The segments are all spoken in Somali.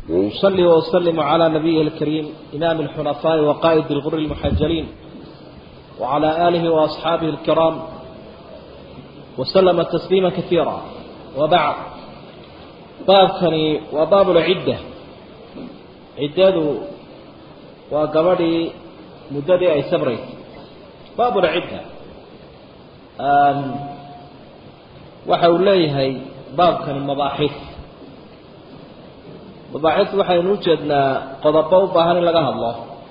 وأصلي وأسلم على نبيه الكريم إمام الحنفاء وقائد الغر المحجلين وعلى آله وأصحابه الكرام وسلم تسليما كثيرا وبعد باب كني وباب العدة عدة وقبلي مدة أي سبري باب العدة waxa uu leeyahay baabkani mabaaxif mabaaxif waxaynu u jeednaa qodobo u baahan in laga hadlo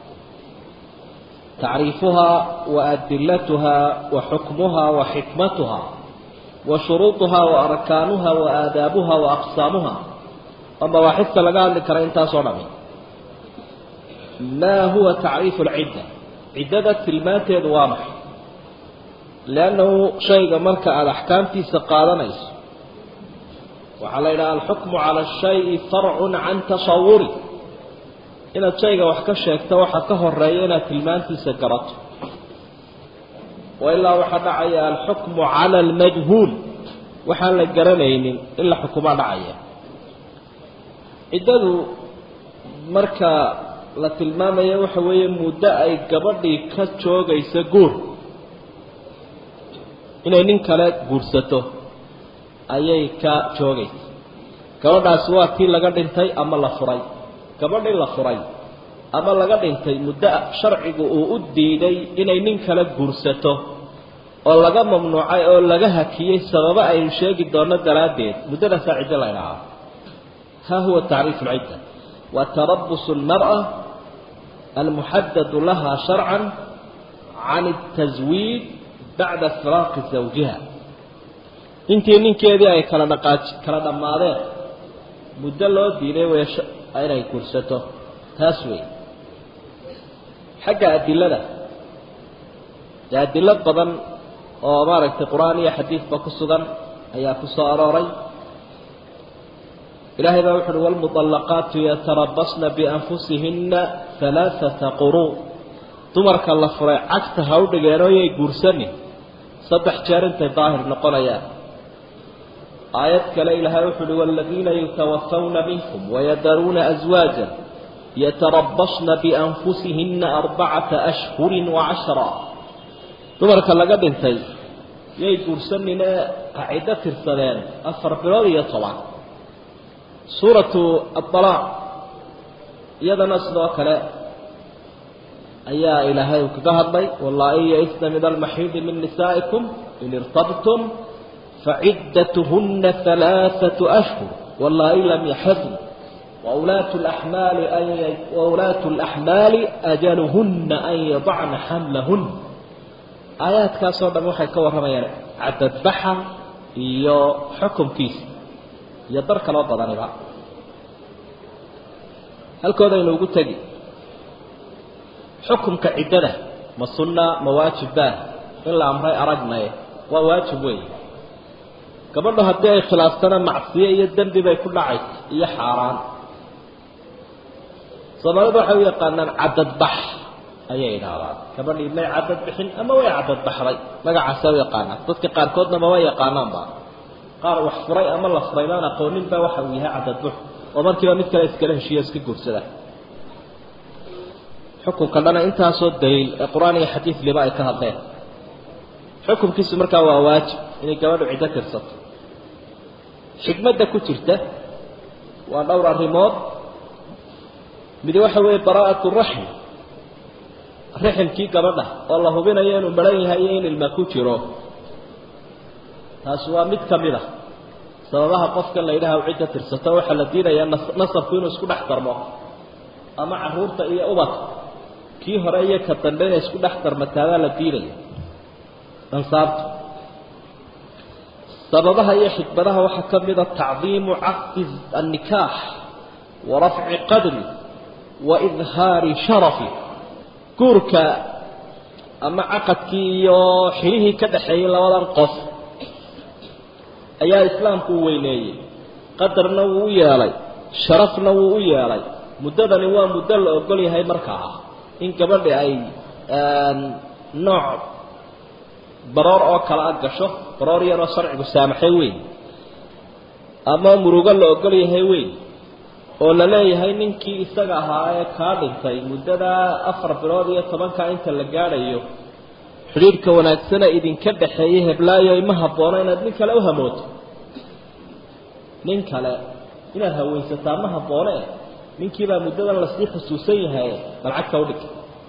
tacriifuhaa wa adilatuhaa wa xukmuhaa wa xikmatuhaa wa shuruuduhaa wa arkaanuha wa aadaabuha wa aqsaamuha oo mabaaxifta laga hadli kara intaasoo dhami maa huwa tacriifu lcidda ciddada tilmaanteedu waa maxay liannahu shayga marka aada axkaamtiisa qaadanayso waxaa la yidhaha alxukmu cala ashayi farcun can tasawuri inaad shayga wax ka sheegto waxaa ka horeeya inaad tilmaantiisa garato wa ilaa waxaa dhacaya alxukmu cala almajhuul waxaan la garanaynin in la xukumaa dhacaya ciddadu marka la tilmaamaya waxa weeye muddo ay gabadhii ka joogaysa guur inay nin kale guursato ayay ka joogaysa gabadhaasi waa tii laga dhintay ama la furay gabadhii la furay ama laga dhintay muddo sharcigu uu u diiday inay nin kale guursato oo laga mamnuucay oo laga hakiyey sababo aynu sheegi doono daraaddeed muddadaasaa ciddo la ydhahaa ha huwa tacriifu lcidda wa tarabusu lmar'a almuxadadu laha sharcan can اtaswiij bacda firaaqi zawjiha intii ninkeedii ay kala dhaqaaj kala dhammaadeen muddo loo diiday way inay guursato taas wey xagga adilada dee adilo badan oo maaragtay qur-aan iyo xadiidba ku sugan ayaa ku soo arooray ilaahay baa wuxu uhi waalmuطallaqaatu yatarabasna bianfusihinna halaaثata quruu dumarka la furay cagta ha u dhigeenoo yay guursanin saddex jeer intay daahir noqonayaan aayad kale ilaahay wuxu uhi waaladiina yutawafawna minkum wayadaruuna aswaaja yatarabasna bianfusihinna arbacata ashhurin wacashra dumarka laga dhintay yay guursanine ciddo tirsadeen afar bilood iyo toban suuratu aalaaq iyadana sidoo kale ayaa ilaahay uu kaga hadlay wallaahi yaisna min almaxiidi min nisaa'ikum in irtabtum faciddatuhunna halaaثatu ashhur wallaahi lam yaxidn waulaatu laxmaali waulaatu laxmaali ajaluhunna an yadacna xamlahun aayaadkaasoo dhan waxay ka warramayaan cadadbaxa iyo xukumkiisa iyo dar kaloo badaniba halkoodaynu ugu tegi xukumka ciddada ma sunna ma waajibba in la amray aragnaye waa waajib weey gabadho haddii ay khilaaftana macsiye iyo dembi bay ku dhacaysa iyo xaaraan soomaalidu waxay u yaqaanaan cadadbax ayay idhaahdaan gabadhii may cadad bixin ama way cadadbaxday magacaasa u yaqaanaan dadka qaarkoodna maba yaqaanaanba qaar wax furay ama la furay baan aqoonin ba waxa uu yahay cadadbax oo markiiba mid kale iskala heshiiyo iska guursada xukunka dhana intaasoo daliil ee qur-aan iyo xadiid liba ay ka hadleen xukunkiisu markaa waa waajib inay gabadhu ciddo tirsato xikmadda ku jirta waa dhowr arrimood midi waxa weeye baraa'atu raxm raximkii gabadha oo la hubinayo inuu maran yahay iyo in ilma ku jiro taasi waa mid ka mid a sababaha qofkan la yidhaha cidda tirsato waxaa la diidayaa nasabku inuu isku dhex darmo ama caruurta iyo ubadka kii hore iyo ka dambe inay isku dhex darmataabaa la diidaya ansaabta sababaha iyo xikmadaha waxaa ka mida tacdiimu caqdi annikaax wa rafci qadri wa idhaari sharafi guurka ama caqadkii iyo xilihii ka dhaxeeyey labadan qof ayaa islaamku u weyneeyey qadarna wuu u yeelay sharafna wuu u yeelay muddadani waa muddo la ogol yahay markaa in gabadhi ay nooc baroor oo kale a gasho baroor yaroo sharcigu saamaxay weyn ama murugo la ogol yahay weyn oo la leeyahay ninkii isaga ahaa ee kaa dhintay muddada afar bilood iyo tobankaa inta la gaadhayo xidhiidhka wanaagsana idinka dhaxeeyey heblaayo ima haboono inaad nin kale u hamooto nin kale inaad hawaysataa ma habboone ninkiibaa muddadan lasii xusuusan yahay balcagta udhig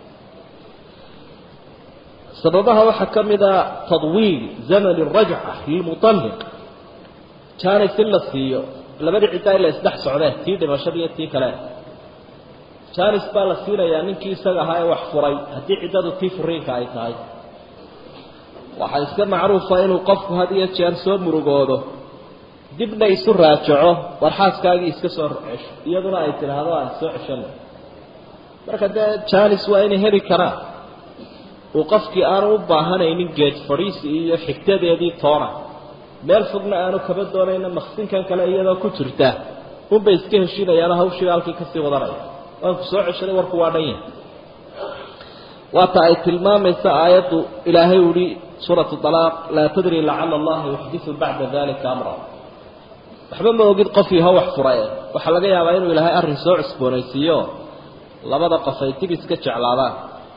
sababaha waxaa ka mid a tadwiil zamani rajca lilmutalliq jaanis in la siiyo labadii ciddaa in la isdhex socdeen tii dhimashada iyo tii kale jaanis baa la siinayaa ninkii isaga ahaa ee wax furay haddii ciddadu tii furiinka ay tahay waxaa iska macruufa inuu qofku had iyo jeer soo murugoodo dibna isu raajaco war xaaskaagii iska soo cesho iyaduna ay tidhaahdo aan soo ceshano marka dee jaanis waa inay heli karaan uu qofkii aanu u baahanaynin geed fadhiisi iyo xigtadeedii toona meel fogna aanu kaba doonayna maksinkan kale iyadoo ku jirta unbay iska heshiinayaano hawshii halkii kasii wadanaya waanku soo ceshaday warku waa dhan yahay waata ay tilmaamaysa aayaddu ilaahay uhi suuratu alaaq laa tadri lacala allaha yuxdiu bacda dalika amra waxba ma ogid qofkii ha wax furae waxaa laga yaabaa inuu ilaahay arrin soo cusboonaysiiyo labada qof ay dib iska jeclaadaan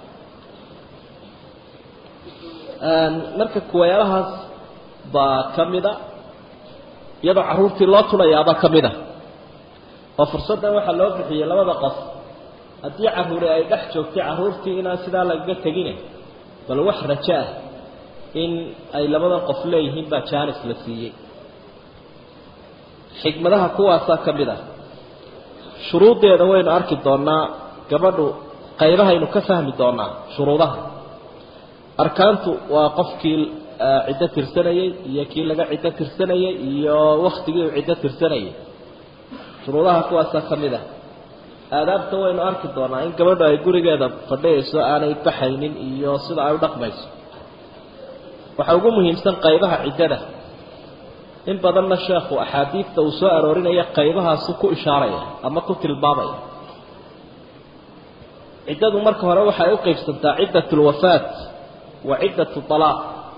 marka kuwayaalahaas baa ka mida iyadoo carruurtii loo tulayaabaa ka mid a oo fursaddan waxaa loo bixiyey labada qof haddii carruuri ay dhex joogtay carruurtii inaan sidaa lagaga tegine bal wax rajo ah in ay labadan qof leeyihiin baa jaanis la siiyey xikmadaha kuwaasaa ka mid ah shuruuddeeda waynu arki doonaa gabadhu qaybahaynu ka fahmi doonaa shuruudaha arkaantu waa qofkii ciddo tirsanayey iyo kii laga ciddo tirsanayey iyo waktigii uu ciddo tirsanayay shuruudaha kuwaasaa ka mid ah aadaabta waynu arki doonaa in gabadhu ay gurigeeda fadhiyayso aanay baxaynin iyo sida ay u dhaqmayso waxaa ugu muhiimsan qaybaha ciddada in badanna sheekhu axaadiidta uu soo aroorinaya qaybahaasu ku ishaaraya ama ku tilmaamaya ciddadu marka hore waxay u qaybsantaa ciddat lwafaat wa ciddat alaaq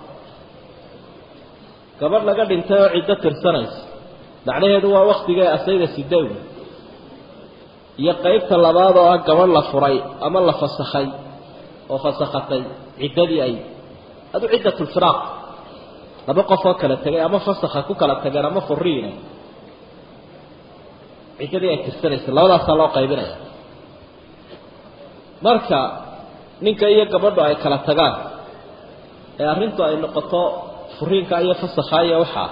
gabadh laga dhintay oo ciddo tirsanaysa macnaheedu waa waktigee asayda sidew iyo qaybta labaad oo ah gabadh la furay ama la fasakhay oo fasakhatay ciddadii ay adu ciddat lfiraaq laba qof oo kala tegay ama fasakha ku kala tageen ama furiina ciddadii ay tirsanaysa labadaasaa loo qaybinaya marka ninka iyo gabadhu ay kala tagaan ee arrintu ay noqoto furiinka iyo fasakha iyo waxaa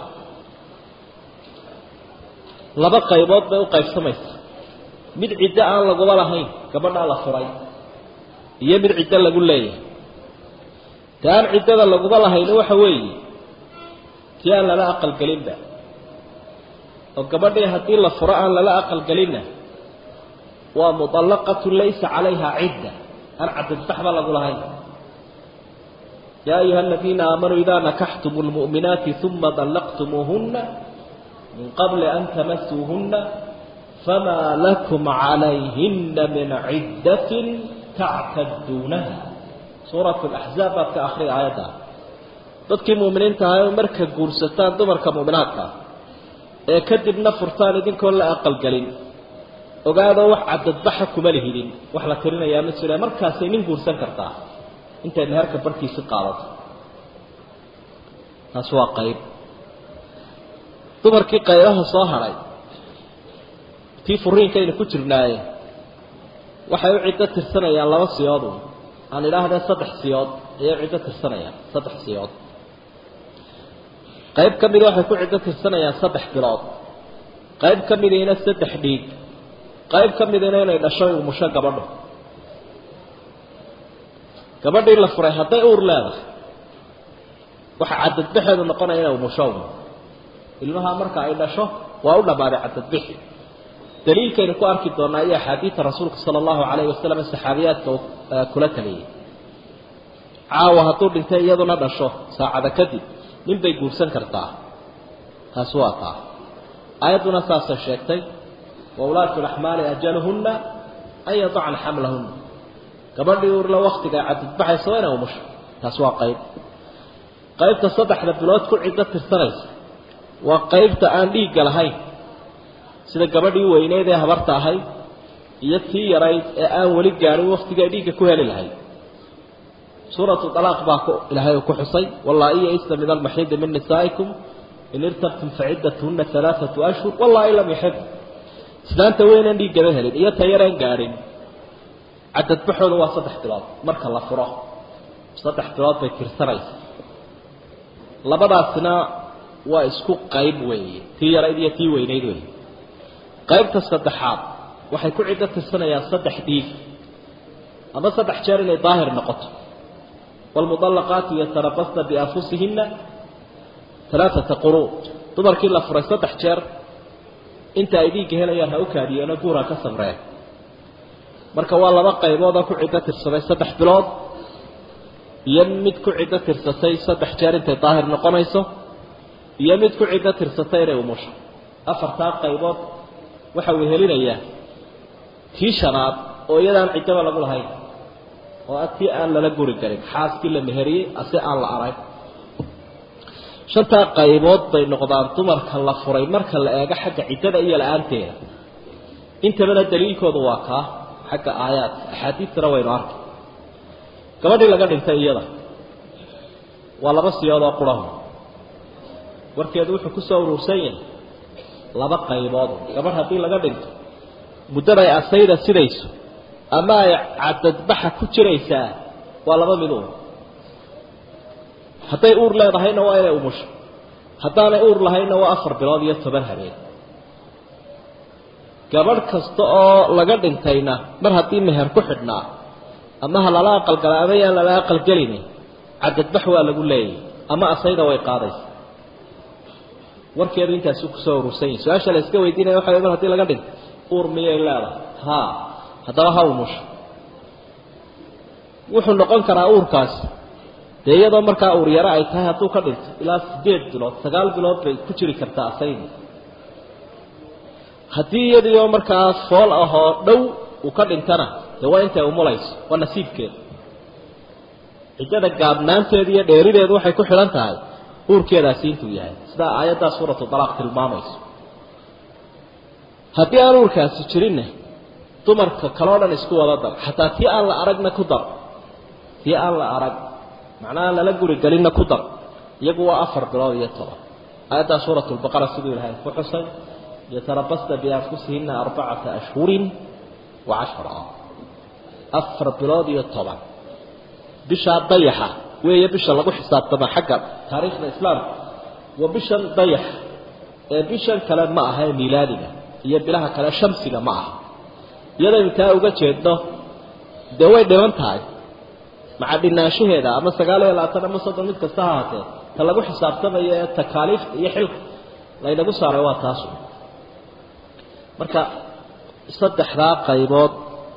laba qaybood bay u qaybsamaysa mid ciddo aan laguba lahayn gabadhaa la furay iyo mid ciddo lagu leeyahay te aan ciddada laguba lahayni waxa weeye tii aan lala aqalgelinba oo gabadhii haddii la furo aan lala aqalgelinna waa muطallaqatu laysa calayha cidda aan cadadbaxba lagu lahayn yaa ayuha aladiina aamanuu idaa nakaxtum lmu'minaati uma طallaqtumuuhuna min qabli an tamasuuhuna famaa lakum calayhina min ciddatin tactaduunaha suurat laxzaab baad ka akriya aayadda dadkii mu'miniinta ahay oo marka guursataan dumarka mu'minaadka ee kadibna furtaan idinkoon la aqalgelin ogaadoo wax cadadbaxa kuma lihidin wax la tirinayaa ma jira markaasay nin guursan kartaa intay meherka barhkiisi qaadato taas waa qayb dumarkii qaybaha soo hadhay tii furiinkaynu ku jirnaaye waxay u ciddo tirsanayaan laba siyoodu aan idhaahdee saddex siyood ayay u ciddo tirsanayaan saddex siyood qayb ka mida waxay ku ciddo tirsanayaan saddex bilood qayb ka midiina saddex dhiig qayb ka midina inay dhasho umusho gabadho gabadhii la furay hadday uur leedahay waxa cadadbaxeedu noqonaya inay umusho ilmaha marka ay dhasho waa u dhammaaday cadadbixi daliilkaynu ku arki doonaa iyo axaadiida rasuulka sala allahu calayhi wasalam saxaabiyaadka kula taliyey caawa hadduu dhintay iyaduna dhasho saacada kadib nin bay guursan kartaa taasi waa taa aayadduna saasay sheegtay wa ulaatu laxmaali ajaluhunna an yadacna xamlahunna gabadhii uurla waktiga ay cadadbaxaysa waa inay umusho taasi waa qayb qaybta saddexda bilood ku ciddo tirsanaysa waa qaybta aan dhiigga lahayn sida gabadhii weyneyd ee habarta ahayd iyo tii yarayd ee aan weli gaadhin waktiga dhiigga ku heli lahayd suuratu alaaq baa ku ilaahay uu ku xusay wallaa iya isna min almaxiidi min nisaa'ikum in irtabtum faciddatuhuna alaaatu ashhur wallaahi lam yuxib islaanta weynaan dhiiggaba helin iyo ta yaraan gaadhin cadadbaxooda waa saddex bilood marka la furo saddex bilood bay tirsanaysa labadaasina waa isku qayb weeye tii yarayd iyo tii weynayd weeye qaybta saddexaad waxay ku ciddo tirsanayaan saddex dhiig ama saddex jeer inay daahir noqoto waalmudallaqaatu yatarabasna bianfusihina alaaata quruud dumarkii la furay saddex jeer inta ay dhiigga helayaan ha u kaadiyeenoo guura ka samreen marka waa laba qayboodoo ku ciddo tirsaday saddex bilood iyo mid ku ciddo tirsatay saddex jeer intay daahir noqonayso iyo mid ku ciddo tirsatay inay umusho afartaa qaybood waxa uu helinayaa tii shanaad oo iyadaan ciddaba lagu lahayn oo a tii aan lala guri garin xaaskii la meheriyey ase aan la arag shantaa qaybood bay noqdaan dumarka la furay marka la eego xagga ciddada iyo la-aanteeda intabana daliilkoodu waa kaa xagga aayaadka axaadiistana waynu arkay gabadhii laga dhintay iyada waa laba siyood oo qurahu warkeedu wuxuu ku soo uruursan yahay laba qaybood gabadh haddii laga dhinto muddada ay asayda sidayso ama ay cadadbaxa ku jiraysaa waa laba mid uun hadday uur leedahayna waa inay umusho haddaanay uur lahayna waa afar bilood iyo toban habeen gabadh kasta oo laga dhintayna mar haddii meher ku xidhnaa ama ha lala aqalgala ama yaan lala aqalgelini cadadbax waa lagu leeyahy ama asayda way qaadaysa warkeedu intaasu kusoo urursan yahi su-aasha la iska weydiinaya waxa mar hadii laga dhinto uur miyay leedahay ha haddaba ha umusho wuxuu noqon karaa uurkaasi dee iyadoo markaa uur yaro ay tahay hadduu ka dhinto ilaa sideed bilood sagaal bilood bay ku jiri kartaa asaydi haddii iyadiioo markaa fool ahoo dhow uu ka dhintana dee waa intay umulayso waa nasiibkeeda ciddada gaabnaanteeda iyo dheerideedu waxay ku xidhan tahay uurkeedaasi intuu yahay sidaa aayaddaa suuratu dalaaq tilmaamayso haddii aan uurkaasi jirinna dumarka kaloo dhan isku wada dar xataa tii aan la aragna ku dar tii aan la arag macnaha lala guri gelinna ku dar iyagu waa afar bilood iyo toban aayaddaa suuratu lbaqara siduu ilahay ku xusay yatarabasna bianfusihina arbacata ashhurin wa cashra afar bilood iyo toban bishaa dayaxa weeye bisha lagu xisaabtama xagga taariikhda islaamka waa bishan dayax ee bishan kale ma aha ee miilaadiga iyo bilaha kale shamsiga ma aha iyadaynu taa uga jeedno dee way dhiman tahay maca dhinaanshaheeda ama sagaal iyo labaatan ama soddon mid kasta ha haatee ta lagu xisaabtamayo ee takaaliifta iyo xilka laynagu saaray waa taasu marka saddexdaa qaybood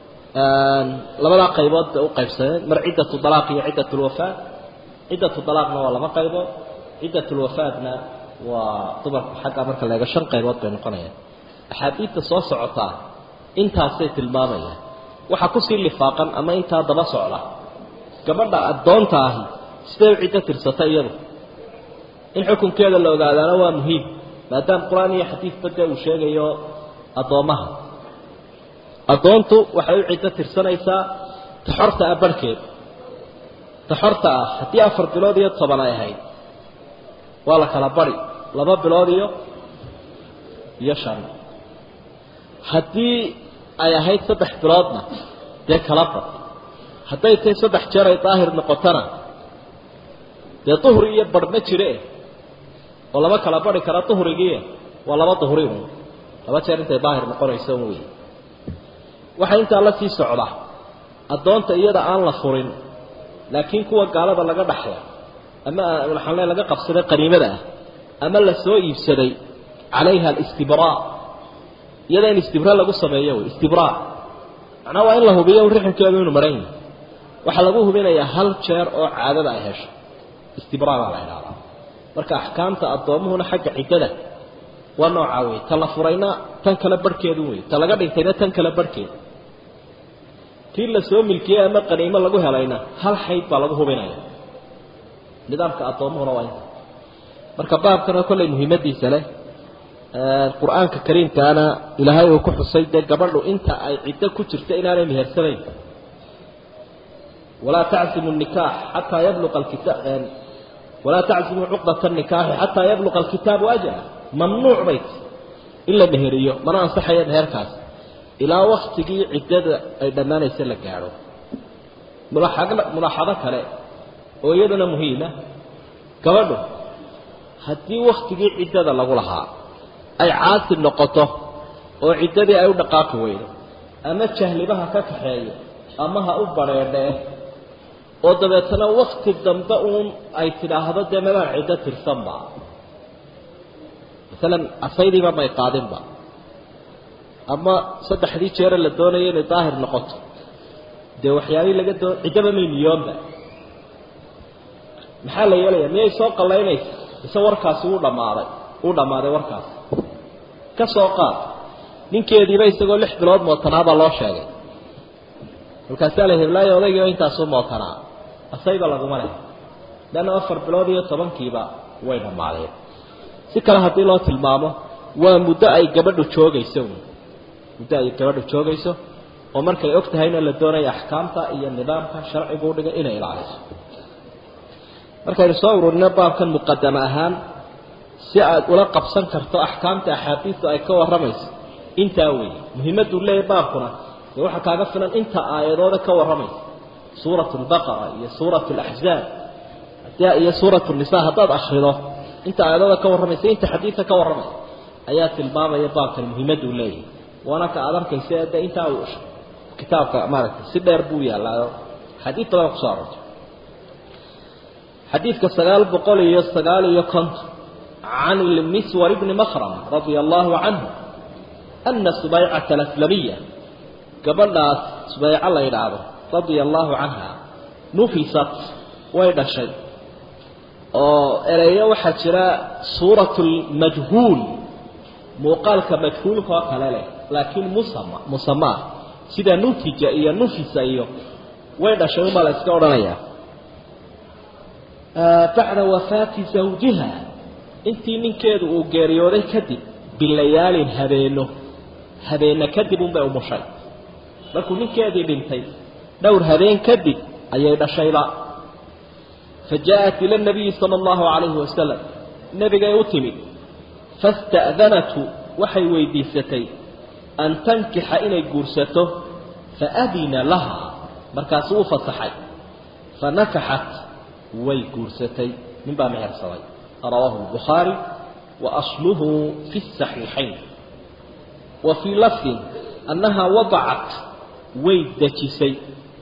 labadaa qaybood bay u qaybsameen mar ciddatu dalaaq iyo ciddat lwafaat ciddatu dalaaqna waa laba qaybood ciddat lwafaatna waa dumarku xagga marka la eego shan qaybood bay noqonayaan axaadiidta soo socotaa intaasay tilmaamayaan waxaa kusii lifaaqan ama intaa daba socda gabadha addoonta ahi sidee u ciddo tirsata iyadu in xukunkeeda la ogaadaana waa muhiim maadaama qur-aan iyo xadiidba dee uu sheegayo addoommaha addoontu waxay u ciddo tirsanaysaa taxorta ah barhkeed taxorta ah haddii afar bilood iyo toban ay ahayd waa la kala bari laba bilood iyo iyo shan haddii ay ahayd saddex biloodna dee kala bad hadday tahay saddex jeer ay daahir noqotona dee duhri iyo barh ma jire oo lama kala bari kara duhrigii waa laba duhri un laba jeer intay daahir noqonayso un wey waxaa intaa la sii socda addoonta iyada aan la furin laakiin kuwa gaalada laga dhaxla ama waxaan le laga qabsaday qaniimada ah ama la soo iibsaday calayha alistibraa iyada in istibraa lagu sameeyo wey istibraa macnaha waa in la hubiyo rixinkeedu inuu maran yahay waxaa lagu hubinayaa hal jeer oo caadada ay hesho istibraa baa la idhahdaa marka axkaamta addoomuhuna xagga ciddada waa noocaa wey ta la furayna tan kale barhkeedu wey ta laga dhintayna tan kale barhkeed tii la soo milkiyey ama qaniimo lagu helayna hal xayd baa lagu hubinaya nidaamka addoomuhuna waa inta marka baabkana kollay muhiimadiisa leh qur-aanka kariimkaana ilaahay uu ku xusay dee gabadhu inta ay ciddo ku jirto inaanay mehersanayn walaa taczimu nikaax xataa yabluqa alkitaab walaa taczimu cuqdata nikaaxi xataa yabluqa alkitaabu ajala mamnuuc bay ti in la meheriyo mana ansaxaya meherkaas ilaa waktigii ciddada ay dhammaanaysa la gaadho mulaaxado kale oo iyaduna muhiima gabadhu haddii waktigii ciddada lagu lahaa ay caasi noqoto oo ciddadii ay u dhaqaaqi weydo ama jahlibaha ka kaxeeyo ama ha u badheedhee oo dabeetana wakti dambe uun ay tidhaahdo dee mabaan ciddo tirsanba masalan asaydiiba may qaadinba ama saddexdii jeere la doonayo inay daahir noqoto dee waxyaabihii laga doon ciddaba may niyoonba maxaa la yeelaya miyay soo qallaynaysa mise warkaasi wuu dhammaaday wuu dhammaaday warkaasi ka soo qaad ninkeediiba isagoo lix bilood mootanaabaa loo sheegay markaasaa la heblaayo odaygiiba intaasuu mootanaa asayba laguma leh leanna afar bilood iyo tobankiiba way dhammaadeen si kale haddii loo tilmaamo waa muddo ay gabadhu joogayso muddo ay gabadhu joogayso oo markay og tahayna la doonaya axkaamta iyo nidaamka sharcigu u dhigay inay ilaaliso markaynu soo ururino baabkan muqadame ahaan si aad ula qabsan karto axkaamta axaadiistu ay ka warramayso intaa weeye muhiimaddu leeyahy baabkuna dee waxaa kaaga filan inta aayadooda ka warramaysa suuratu lbaqara iyo suuratu alaxzaab iyo suuratu nisa haddaad akrido inta aayadooda ka warramaysa inta xadiidka ka warramaysa ayaa tilmaamaya baabkan muhiimaddu leeyahay waana ka aad arkaysa de intaa uu kitaabka maaragtay si dheer buu yaallaayo xadiid badan kusoo arortay xadiidka sagaal boqol iyo sagaal iyo konton can ilmiswar bni makrama radia allahu canhu ana subaycata alaslamiya gabadhaas subayco la yidhaahdo radia allahu canha nufisat way dhashay oo ereyo waxaa jira suurat lmajhuul muuqaalka majhuulka oo kale leh laakiin musama musamaa sida nutija iyo nufisa iyo way dhashay unbaa la iska odhanayaa bacda wafaati zawjiha intii ninkeedu uu geeriyooday kadib bilayaalin habeeno habeena kadib unbay umushay markuu ninkeedii dhintay dhowr habeen kadib ayay dhashayba fa jaa-at ila nabiyi sala allahu calayhi wasalam nebigay u timid fasta'danathu waxay weydiisatay an tankixa inay guursato faadina laha markaasuu u fasaxay fanakaxat way guursatay nin baa mehersaday rawaahu lbukhaari wa asluhu fi saxiixayn wa fii lafdin annahaa wadacat way dejisay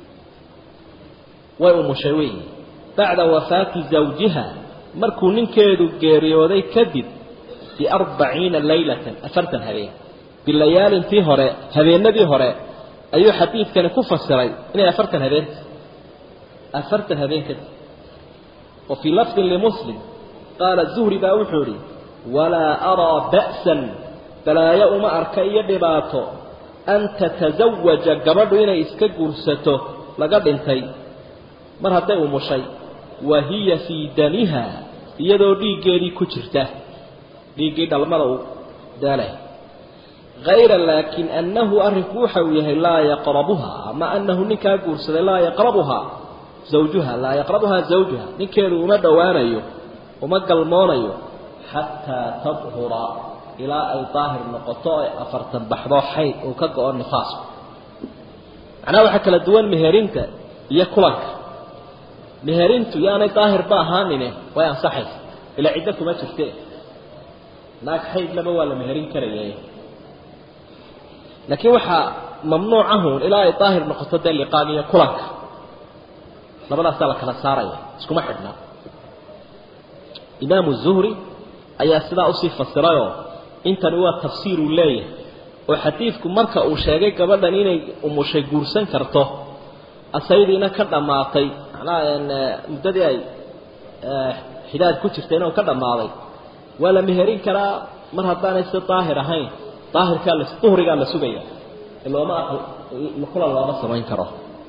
way umushay wey bacda wafaati zawjiha markuu ninkeedu geeriyooday kadib biarbaciina laylatan afartan habeen bilayaalintii hore habeenadii hore ayuu xadiidkani ku fasiray inay afartan habeenta afartan habeen kadib wa fii lafdin limuslim qaala zuhri baa wuxuu idhi walaa araa ba'san balaayo uma arka iyo dhibaato an tatasawaja gabadhu inay iska guursato laga dhintay mar hadday umushay wa hiya fii damiha iyadoo dhiiggeedii ku jirta dhiiggii dhalmada uu daalay hayra laakin annahu arrinku waxa uu yahay laa yaqrabuha ama anahu ninkaa guursaday laa yaqrabuhaa zawjuha laa yaqrabuhaa zawjuha ninkeedu uma dhowaanayo uma galmoonayo xataa tadhura ilaa ay daahir noqoto ay afartan baxdo xayd uu ka go-o nifaasku macnaha waxaa kala duwan meherinta iyo kulanka meherintu yaanay daahirba ahaanine way ansaxaysa ilaa ciddo kuma jirte naag xaydlaba waa la meherin karaya laakiin waxaa mamnuucahun ilaa ay daahir noqoto dee liqaag iyo kulanka labadaasaa la kala saaraya iskuma xidhna imaamu zuhri ayaa sidaa usii fasirayoo intani waa tafsiir uu leeyahay oo xadiidku marka uu sheegay gabadhan inay umushay guursan karto asaydiina ka dhammaatay macnaha muddadii ay xidaad ku jirtay inuu ka dhammaaday waa la meherin karaa mar haddaanay si daahir ahayn daahirkaa la duhrigaa la sugaya looma kulan looma samayn karo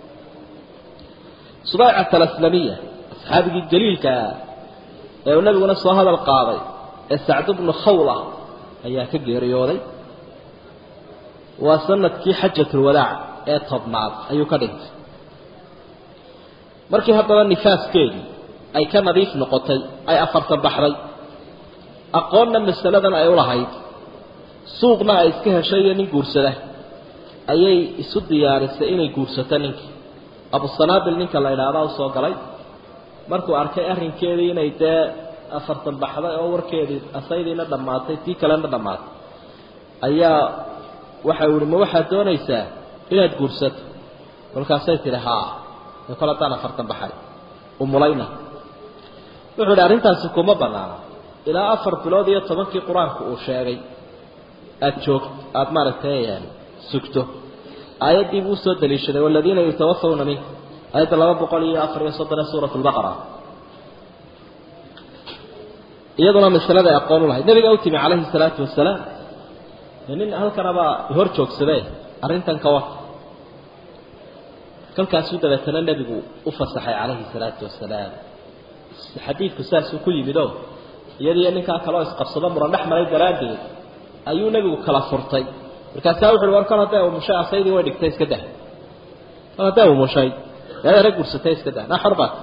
subaycat alaslamiya asxaabigii jaliilkaa ee uu nabiguna soo hadal qaaday ee sacd bnu khawla ayaa ka geeriyooday waa sanadkii xajatulwadaac ee tobnaad ayuu ka dhintay markii haddaba nifaaskeedii ay ka nadiif noqotay ay afartan baxday aqoonna masaladan ay u lahayd suuqna ay iska heshay iyo nin guursada ayay isu diyaarisay inay guursato ninkii abusanaabil ninka la idhaahdaa usoo galay markuu arkay arrinkeedii inay dee afartan baxday oo warkeedii asaydiina dhammaatay tii kalena dhammaatay ayaa waxa uu ihi ma waxaad doonaysaa inaad guursato kolkaasay tihi haa ee kol haddaan afartan baxay umulayna wuxuu ihi arrintaasi kuma banaana ilaa afar bilood iyo tobankii qur-aanku uu sheegay aada joog aada maaragtay sugto aayaddii buu usoo daliishaday waladiina yutawafawna minka aayadda laba boqol iyo afar iyo soddon ee suurat lbaqara iyaduna masalada ay aqoon u lahayd nabiga u timi calayhi salaatu wasalaam nin halkanabaa hor joogsadee arrintan ka wata kolkaasuu dabeetana nebigu u fasaxay calayhi salaatu wasalaam xadiidku saasuu ku yimid oo iyadiyo ninkaa kaleo isqabsado muran dhex maray daraaddeed ayuu nebigu kala furtay markaasaa wuxu uhi war kol hadday umushay asaydii way dhigtay iska dah kol hadday umushay eedara gursatay iska dah naa xor baat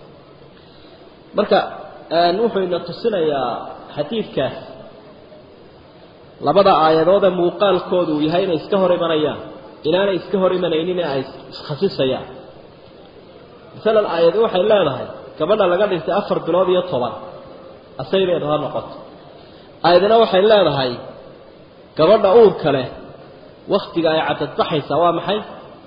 marka wuxuu ina tusinayaa xadiidkaas labada aayadood ee muuqaalkoodu uu yahay inay iska hor imanayaan inaanay iska hor imanaynin ay iskhasisayaan masalan aayadi waxay leedahay gabadha laga dhintay afar bilood iyo toban asaydeedu ha noqoto aayadina waxay leedahay gabadha uurka leh waktiga ay cadadbaxaysaa waa maxay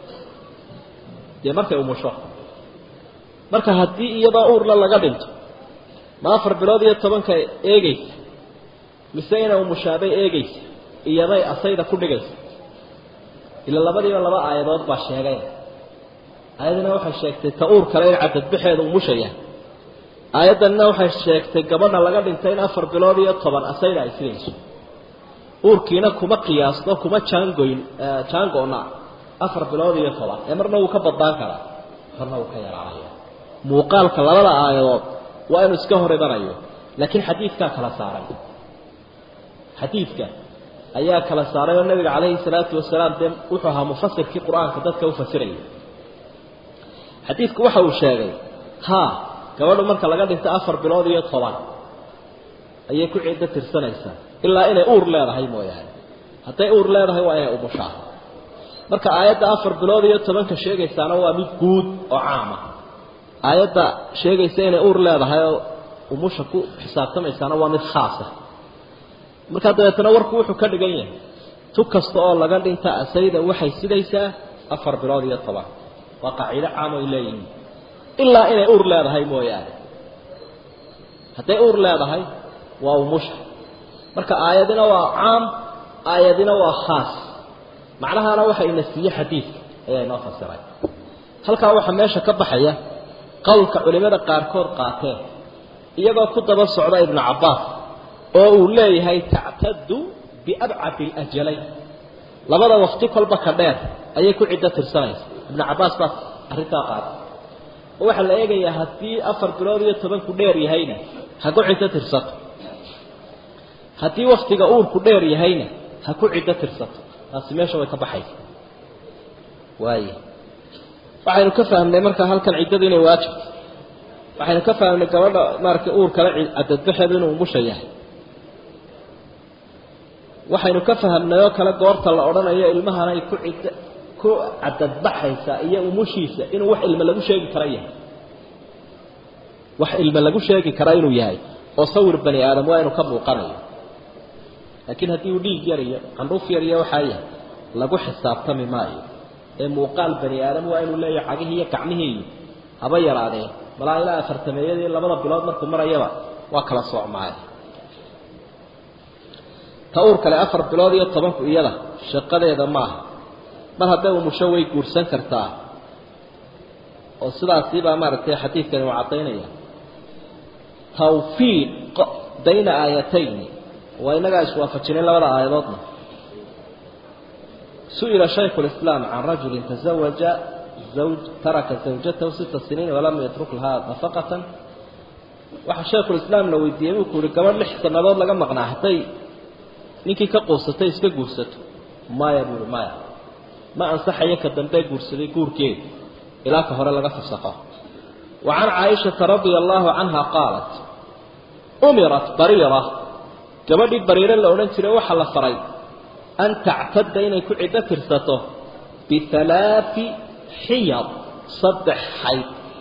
dee markay umusho marka haddii iyadoo uurla laga dhinto ma afar bilood iyo tobanka eegaysa mise inay umushaabay eegaysa iyaday asayda ku dhigaysa ila labadiiba laba aayadood baa sheegay aayadina waxay sheegtay ta uur kale in cadadbaxeedu umushaya aayaddanina waxay sheegtay gabadha laga dhintay in afar bilood iyo toban asayda ay sidayso uurkiina kuma qiyaasno kuma jaangoyn jaangoona afar bilood iyo toban ee marna wuu ka badnaan karaa marna wuu ka yaraanaya muuqaalka labada aayadood waa inuu iska hor imanayo laakiin xadiidkaa kala saaray xadiidka ayaa kala saaray oo nabiga calayhi salaatu wasalaam dee wuxuu ahaa mufasirkii qur-aanka dadka u fasiraya xadiidku waxa uu sheegay haa gabadhu marka laga dhinto afar bilood iyo toban ayay ku ciddo tirsanaysaa ilaa inay uur leedahay mooyaane hadday uur leedahay waa inay umushaa marka aayadda afar bilood iyo tobanka sheegaysaana waa mid guud oo caama aayadda sheegaysa inay uur leedahay oo umusha ku xisaabtamaysaana waa mid khaasa markaa dabeetana warku wuxuu ka dhigan yahay tu kasta oo laga dhinta asayda waxay sidaysaa afar bilood iyo toban waa qaacido caam ay leeyihiin ilaa inay uur leedahay mooyaane hadday uur leedahay waa umusha marka aayadina waa caam aayadina waa khaas macnahaana waxa ina siiye xadiidka ayaa inoo fasiray halkaa waxaa meesha ka baxaya qowlka culimada qaarkood qaateen iyagoo ku daba socda ibnu cabbaas oo uu leeyahay tactadu biabcadi alajalayn labada waqti kolba ka dheer ayay ku ciddo tirsanaysa ibnu cabbaas baa arrintaa qaatay oo waxaa la eegayaa haddii afar bilood iyo tobanku dheer yahayna ha ku ciddo tirsato haddii waktiga uurku dheer yahayna ha ku ciddo tirsato taasi meesha way ka baxaysa waaya waxaynu ka fahmnay markaa halkan ciddadu inay waajibto waxaynu ka fahmnay gabadha maaragtay uur kale cadadbaxeedu inuu umusha yahay waxaynu ka fahamnay oo kale goorta la odhanayo ilmahan ay ku cidd ku cadadbaxaysaa iyo umushiisa inuu wax ilme lagu sheegi kara yahay wax ilme lagu sheegi kara inuu yahay oo sawir bani aadam waa inuu ka muuqanayo laakiin haddii uu dhiig yar iyo qandhuuf yar iyo waxaa yahay lagu xisaabtami maayo ee muuqaal bani aadam waa inuu leeyahay cagihii iyo gacmihii iyo haba yaraadeen malaa ilaa afartameeyadii labada bilood markuu marayaba waa kala soocmaay ta uur kale afar bilood iyo tobanku iyada shaqadeeda maaha mar hadday umusho way guursan kartaa oo sidaasii baa maaragtay xadiidkani uu caddaynaya tawfiiq bayna aayatayni waa inagaa iswaafajinay labada aayadoodna su-ila shaykhu lislaam can rajulin tazawaja zawj taraka zawjatahu sita siniin walam yatruk lahaa nafaqatan waxaa shaykhulislaam la weydiiyey buu ku uhi gabadh lix sannadood laga maqnaa hadday ninkii ka quusatay iska guursato maya buui maya ma ansaxayo ka dambe guursaday guurkeedu ilaa ka hore laga fasaqo wa can caaishata radia allaahu canha qaalat umirat bariira gabadhii bariire la odhan jiray waxaa la faray an tactadda inay ku ciddo tirsato bihalaafi xiyad saddex xayd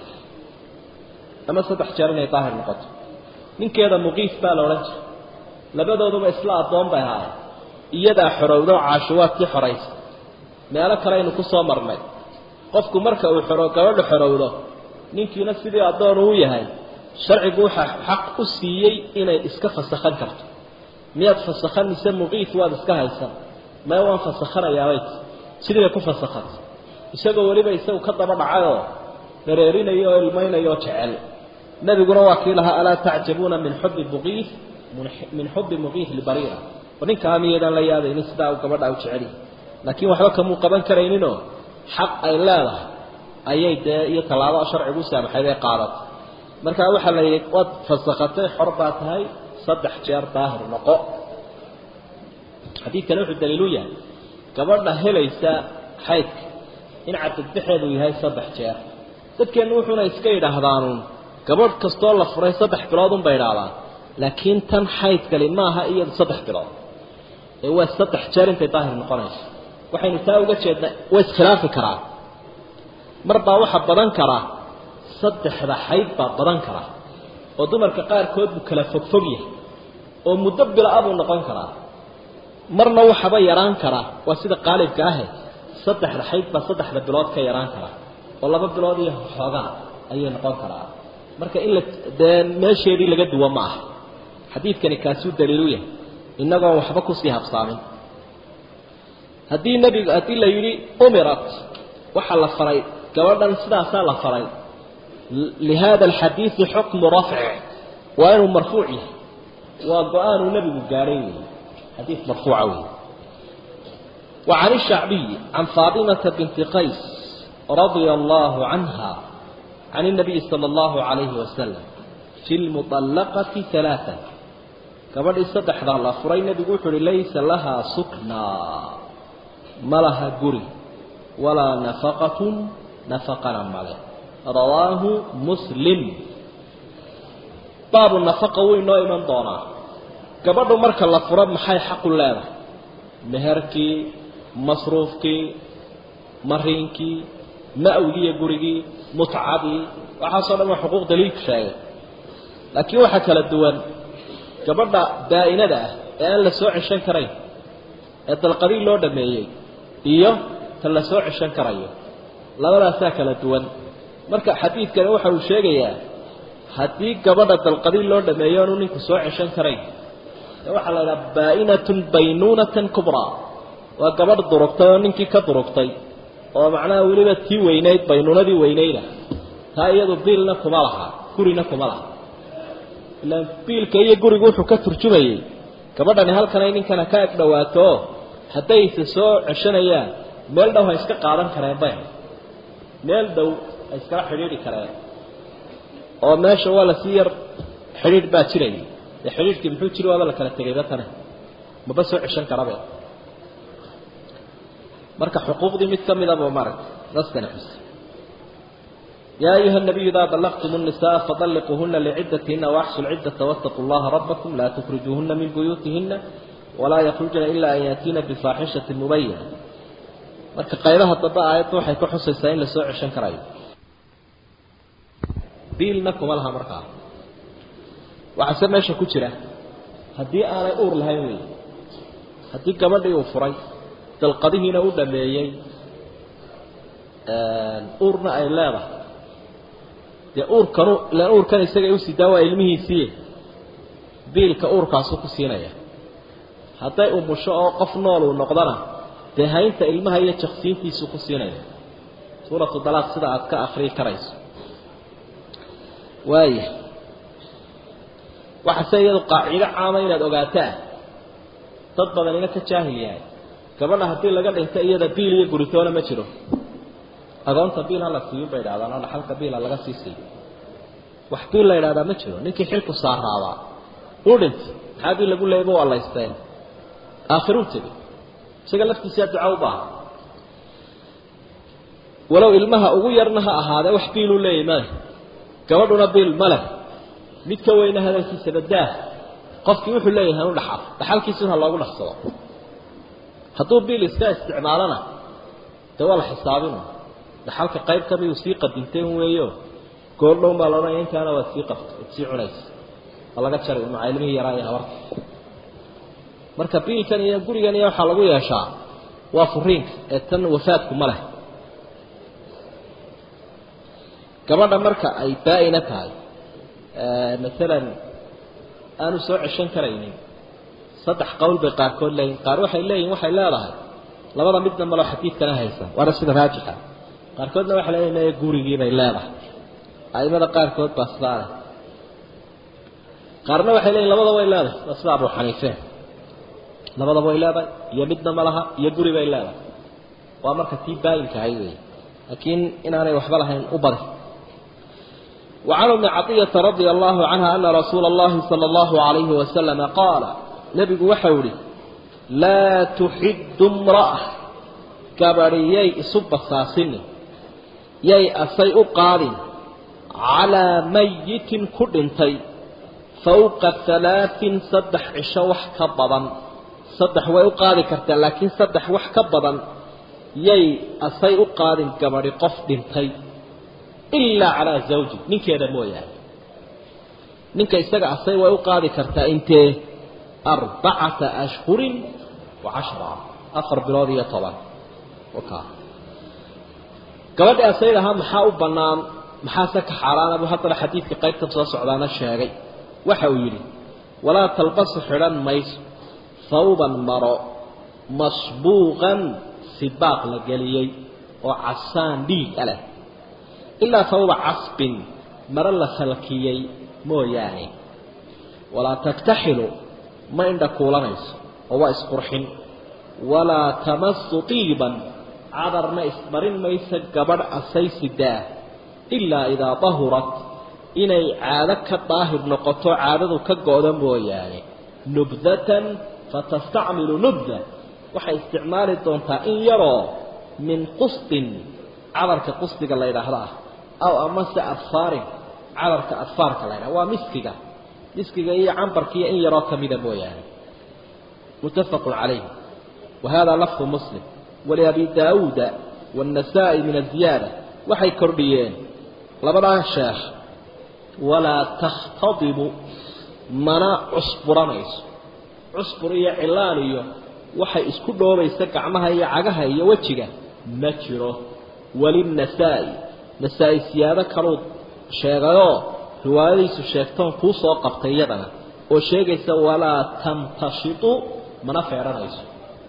ama saddex jeer inay daahir noqoto ninkeeda muqiif baa la odhan jiray labadooduba isla addoon bay ahaayeen iyadaa xorowdo caashuwaadkii xoraysa meelo kale aynu ku soo marnay qofku marka uu xoro gabadha xorowdo ninkiina sidii addoon uu yahay sharcigu waxaa xaq u siiyey inay iska fasakhan karto miyaad fasakhan mise muqiif waad iska haysan maya waan fasakhanayaabay sidii bay ku fasakhantay isagoo weliba isagu ka daba dhacayoo dareerinaya oo ilmaynaya oo jecel nebiguna waa kii lahaa alaa tacjabuuna min xubbi muqiif min xubbi muqiif libariira oo ninkaa miyaydaan la yaabaynin sidaa uu gabadha u jeceliy laakiin waxba kamuu qaban karayninoo xaq ay leedahay ayay dee iyo tallaabo sharcigu saamaxay bay qaadatay markaa waxaa la yidhi waad fasakhatay xor baa tahay saddex jeer daahir noqo xadiidkani wuxuu daliilu yahay gabadha helaysa xaydka in cadadbaxeedu yahay saddex jeer dadkeennu wuxuuna iska yidhaahdaanuun gabadh kastoo la furay saddex bilood unbay idhaahdaan laakiin tan xaydkali maaha iyadu saddex bilood ee waa saddex jeer intay daahir noqonayso waxaynu taa uga jeednaa way iskhilaafi karaa mar baa waxa badan karaa saddexda xayd baa badan karaa oo dumarka qaarkood buu kala fogfog yahay oo muddo bila-a buu noqon karaa marna waxaba yaraan karaa waa sida qaalibka ahe saddexda xayd baa saddexda bilood ka yaraan karaa oo laba bilood iyo xoogaa ayay noqon karaa marka in la dee meesheedii laga duwo ma aha xadiidkani kaasuu daliilu yahay inagoon waxba kusii habsaamin haddii nebigu haddii la yidhi umirat waxaa la faray gabadhan sidaasaa la faray lihada alxadiidi xukmu rafci waa inuu marfuuc yahay waa go-aanuu nebigu gaadhay wey xadiid marfuuca wey wa can ishacbiyi can faatimata binti qays radia allahu canha can الnabiyi salى اllahu عalayhi wasalam fi lmuطallaqati ثalaaثa gabadhii saddexdaa la furay nebigu wuxu uhi laysa lahaa suknaa ma laha guri walaa nafaqatun nafaqana male rawaahu muslim baabu nafaqa wuu inoo iman doonaa gabadhu marka la furo maxay xaqu leedahay meherkii masruufkii mariinkii ma-wgii iyo gurigii mutcadii waxaasoo dhan waa xuquuq daliilku sheegay laakiin waxaa kala duwan gabadha daa-inada ah ee aan la soo ceshan karayn ee dalqadii loo dhameeyey iyo ta la soo ceshan karayo labadaasaa kala duwan marka xadiidkani waxa uu sheegayaa haddii gabadha dalqadii loo dhameeyo aanu ninku soo ceshan karayn ee waxaa la idhaha baa-inatun baynuunatan kubraa waa gabadh durugtay oo ninkii ka durugtay oo macnaha weliba tii weynayd baynuunadii weynayda taa iyadu biilna kuma laha gurina kuma laha ilaan biilka iyo gurigu wuxuu ka turjumayey gabadhani halkanay ninkana ka eg dhawaato hadday isa soo ceshanayaan meel dhow ha iska qaadan kareen bay meel dhow ha iskala xidhiidhi kareen oo meesha waa lasii yar xidhiidh baa jirayay dee xidhiidhkii muxuu jiri waaba la kala tegayba tane maba soo ceshan karabe marka xuquuqdii mid ka midaba maaragtay naskani xus يا أيها النبي إذا طلقتم النساء فطلقوهن لعدتهن وأحصوا العدة واتقوا الله ربكم لا تخرجوهن من بيوتهن ولا يخرجن إلا أن يأتين بفاحشة مبينة marka qaybaha dambe aayadda waxay ku xusaysaa in la soo ceshan karayo biilna kuma laha markaa waxaase meesha ku jira haddii aanay uur lahayn wey haddii gabadhii uu furay dalqadihiina u dhameeyey uurna ay leedahay dee uurkanu ilaan uurkan isagay usidaa waa ilmihiisii biilka uurkaasu ku siinaya hadday umusho oo qof nool uu noqdana dee haynta ilmaha iyo jaksiintiisu ku siinaya suuratu dalaaq sida aad ka akrii karayso waaya waxaase iyadu qaacido caama inaad ogaataa dad badanina ka jaahil yahay gabadha haddii laga dhinto iyada biil iyo guritoona ma jiro agoonta biil ha la siiyo bay idhahdaan oo dhaxalka biila laga sii siiyo wax biil la idhahdaa ma jiro ninkii xilku saaraabaa uu dhintay maxaa biil lagu leeyay ba waa laysteen aakhiruu tegey isaga laftiisaa duca u baahan walow ilmaha ugu yarna ha ahaadee wax biiluu leeyahy male gabadhuna biil ma leh mid ka weyna hadalkiisa badaa qofkii wuxuu leeyahay hanu dhaxal dhaxalkiisuna ha loogu dhaqsado hadduu biil iska isticmaalona dee waa la xisaabina dhaxalka qayb ka miduu sii qadintay un weeyo goordhown baa laodhanaya intaana waad sii qabta waad sii cunaysa waa laga jaray maca ilmihii yaraa iyo habarta marka biilkan iyo gurigan iyo waxaa lagu yeeshaa waa furiinka ee tan wafaadku ma leh gabadha marka ay baa-ina tahay maalan aanu soo ceshan karaynin saddex qowl bay qaarkood leeyihin qaar waxay leeyihin waxay leedahay labada midna malo xadiidkana haysan waana sida raajixa qaarkoodna waxay leeyihin maya gurigii bay leedahay aimada qaarkood baa sidaa leh qaarna waxay leeyihin labada way leedahay waa sida abu xaniife labadaba way leedahay iyo midna ma laha iyo guri bay leedahay waa marka tii baa-inka ahay wey laakiin inaanay waxba lahayn u badi وعن ابن عطية رضي الله عنها أن رسول الله صلى الله عليه وسلم قال نبي وحوري لا تحد امرأة كبريي صب الساسن يي أسيء قال على ميت كدنتي فوق ثلاث صدح عشوح كبضا صدح ويقال كرتا لكن صدح وح كبضا يي أسيء قال كبري قف دنتي ilaa calaa zawji ninkeeda mooyaane ninka isaga asay way u qaadi kartaa intee arbacata ashhurin wa cashra afar bilood iyo toban waka gabadhi asayd ahaa maxaa u bannaan maxaase ka xaaraana buu haddana xadiidka qaybtan soo socdaana sheegay waxa uu yidhi walaa talbasu xidhan mayso hawban maro masbuuqan sibaaq la geliyey oo casaan dhiig a leh ilaa hawba casbin maro la salkiyey mooyaane walaa taktaxilu ma indha kuulanayso oo waa isqurxin walaa tamasu tiiban cadarna ismarin maysa gabadh asaysidaah ilaa idaa dahurat inay caado ka daahir noqoto caadadu ka go-da mooyaane nubdatan fatastacmilu nubda waxay isticmaali doontaa in yaroo min qustin cadarka qustiga la yidhaahda ah aw amase adfaarin cadarka adfaarka la ydhaha waa miskiga miskiga iyo cambarkiiyo in yaroo kamida mooyaane muttafaqun calayh wa hada lafdu muslim waliabi daawuuda waannasaa'i min aziyaada waxay kordhiyeen labadaa sheekh walaa takhtadibu mana cusburanayso cusbur iyo cilaan iyo waxay isku dhoobaysa gacmaha iyo cagaha iyo wejiga ma jiro walinasaa'i nasaa-i siyaado kaluu sheegayoo riwaayadiisu sheegtoon kuu soo qabtay iyadana oo sheegaysa walaa tamtashitu mana feedhanayso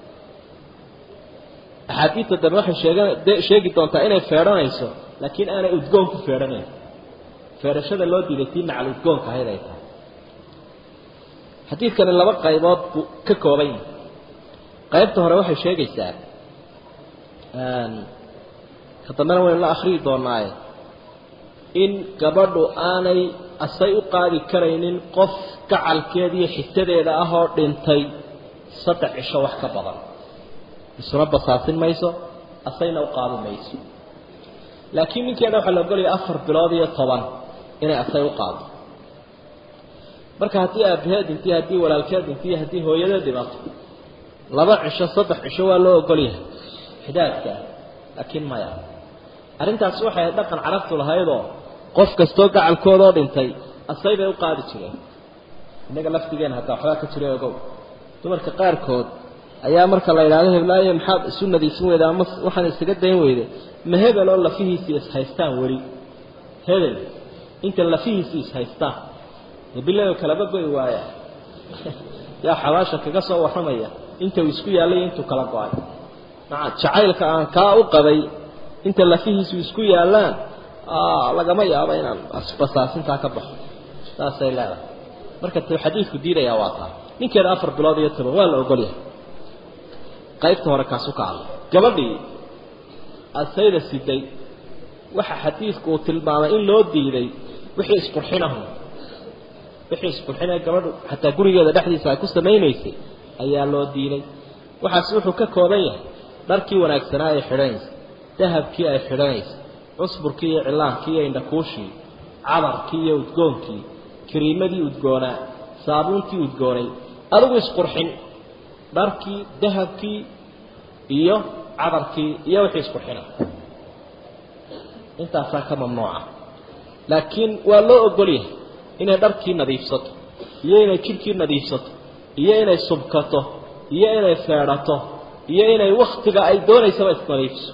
axaadiidta dambe waxay sheegan sheegi doontaa inay feedhanayso laakiin aanay udgoon ku feedhanayn feedhashada loo diiday tii macal udgoonka ahayd ay tahay xadiidkani laba qaybood buu ka kooban yahay qaybta hore waxay sheegaysaa ka dambena waynu la akhriyi doonaaye in gabadhu aanay asay u qaadi karaynin qof gacalkeeda iyo xisadeeda ah oo dhintay saddex cisho wax ka badan isuna basaasin mayso asayna u qaadi mayso laakiin ninkeeda waxaa la ogolaya afar bilood iyo toban inay asay u qaado marka haddii aabaheed dhintiy haddii walaalkeed dhintiy haddii hooyadeed dhimato laba cisho saddex cisho waa loo ogol yahay xidaadka ah laakiin maya arrintaasi waxay dhaqan carabtu lahaydoo qof kastoo gacalkoodoo dhintay asay bay u qaadi jireen innaga laftigeena hataa waxbaa ka jira ogow dumarka qaarkood ayaa marka la yidhahdo heblaayo maxaad isu nadiifin weyda ama waxaan isaga dayn weyde ma hebel oo lafihiisii ishaystaan weli hebel inta lafihiisii ishaystaan bilow kalaba goy waaya yaa xabaasha kaga soo warramaya inta uu isku yaallay intuu kala go-ay maca jacaylka aan kaa u qabay inta lafihiisu isku yaallaan lagama yaabo inaan basaasintaa ka baxo saasay leedahay marka t xadiidku diidayaa waa taa ninkeeda afar bilood iyo toban waa la ogol yahay qaybta hore kaasu ka hadlay gabadhii asayda siday waxa xadiidku uu tilmaamay in loo diiday wixii isqurxinahu wixii isqurxinaya gabadhu xataa gurigeeda dhexdiisa ay ku samaynaysay ayaa loo diiday waxaas wuxuu ka kooban yahay dharkii wanaagsanaa ay xidhanaysa dahabkii ay xidhanaysa cusburkii iyo cilaankii iyo indhakuushii cadarkii iyo udgoonkii kariimadii udgoonaa saabuuntii udgoonay adigu isqurxin dharkii dahabkii iyo cadarkii iyo wixii isqurxina intaasaa ka mamnuuca laakiin waa loo ogol yahay inay dharkii nadiifsato iyo inay jidhkii nadiifsato iyo inay subkato iyo inay feedhato iyo inay waktiga ay doonaysaba isnadiifiso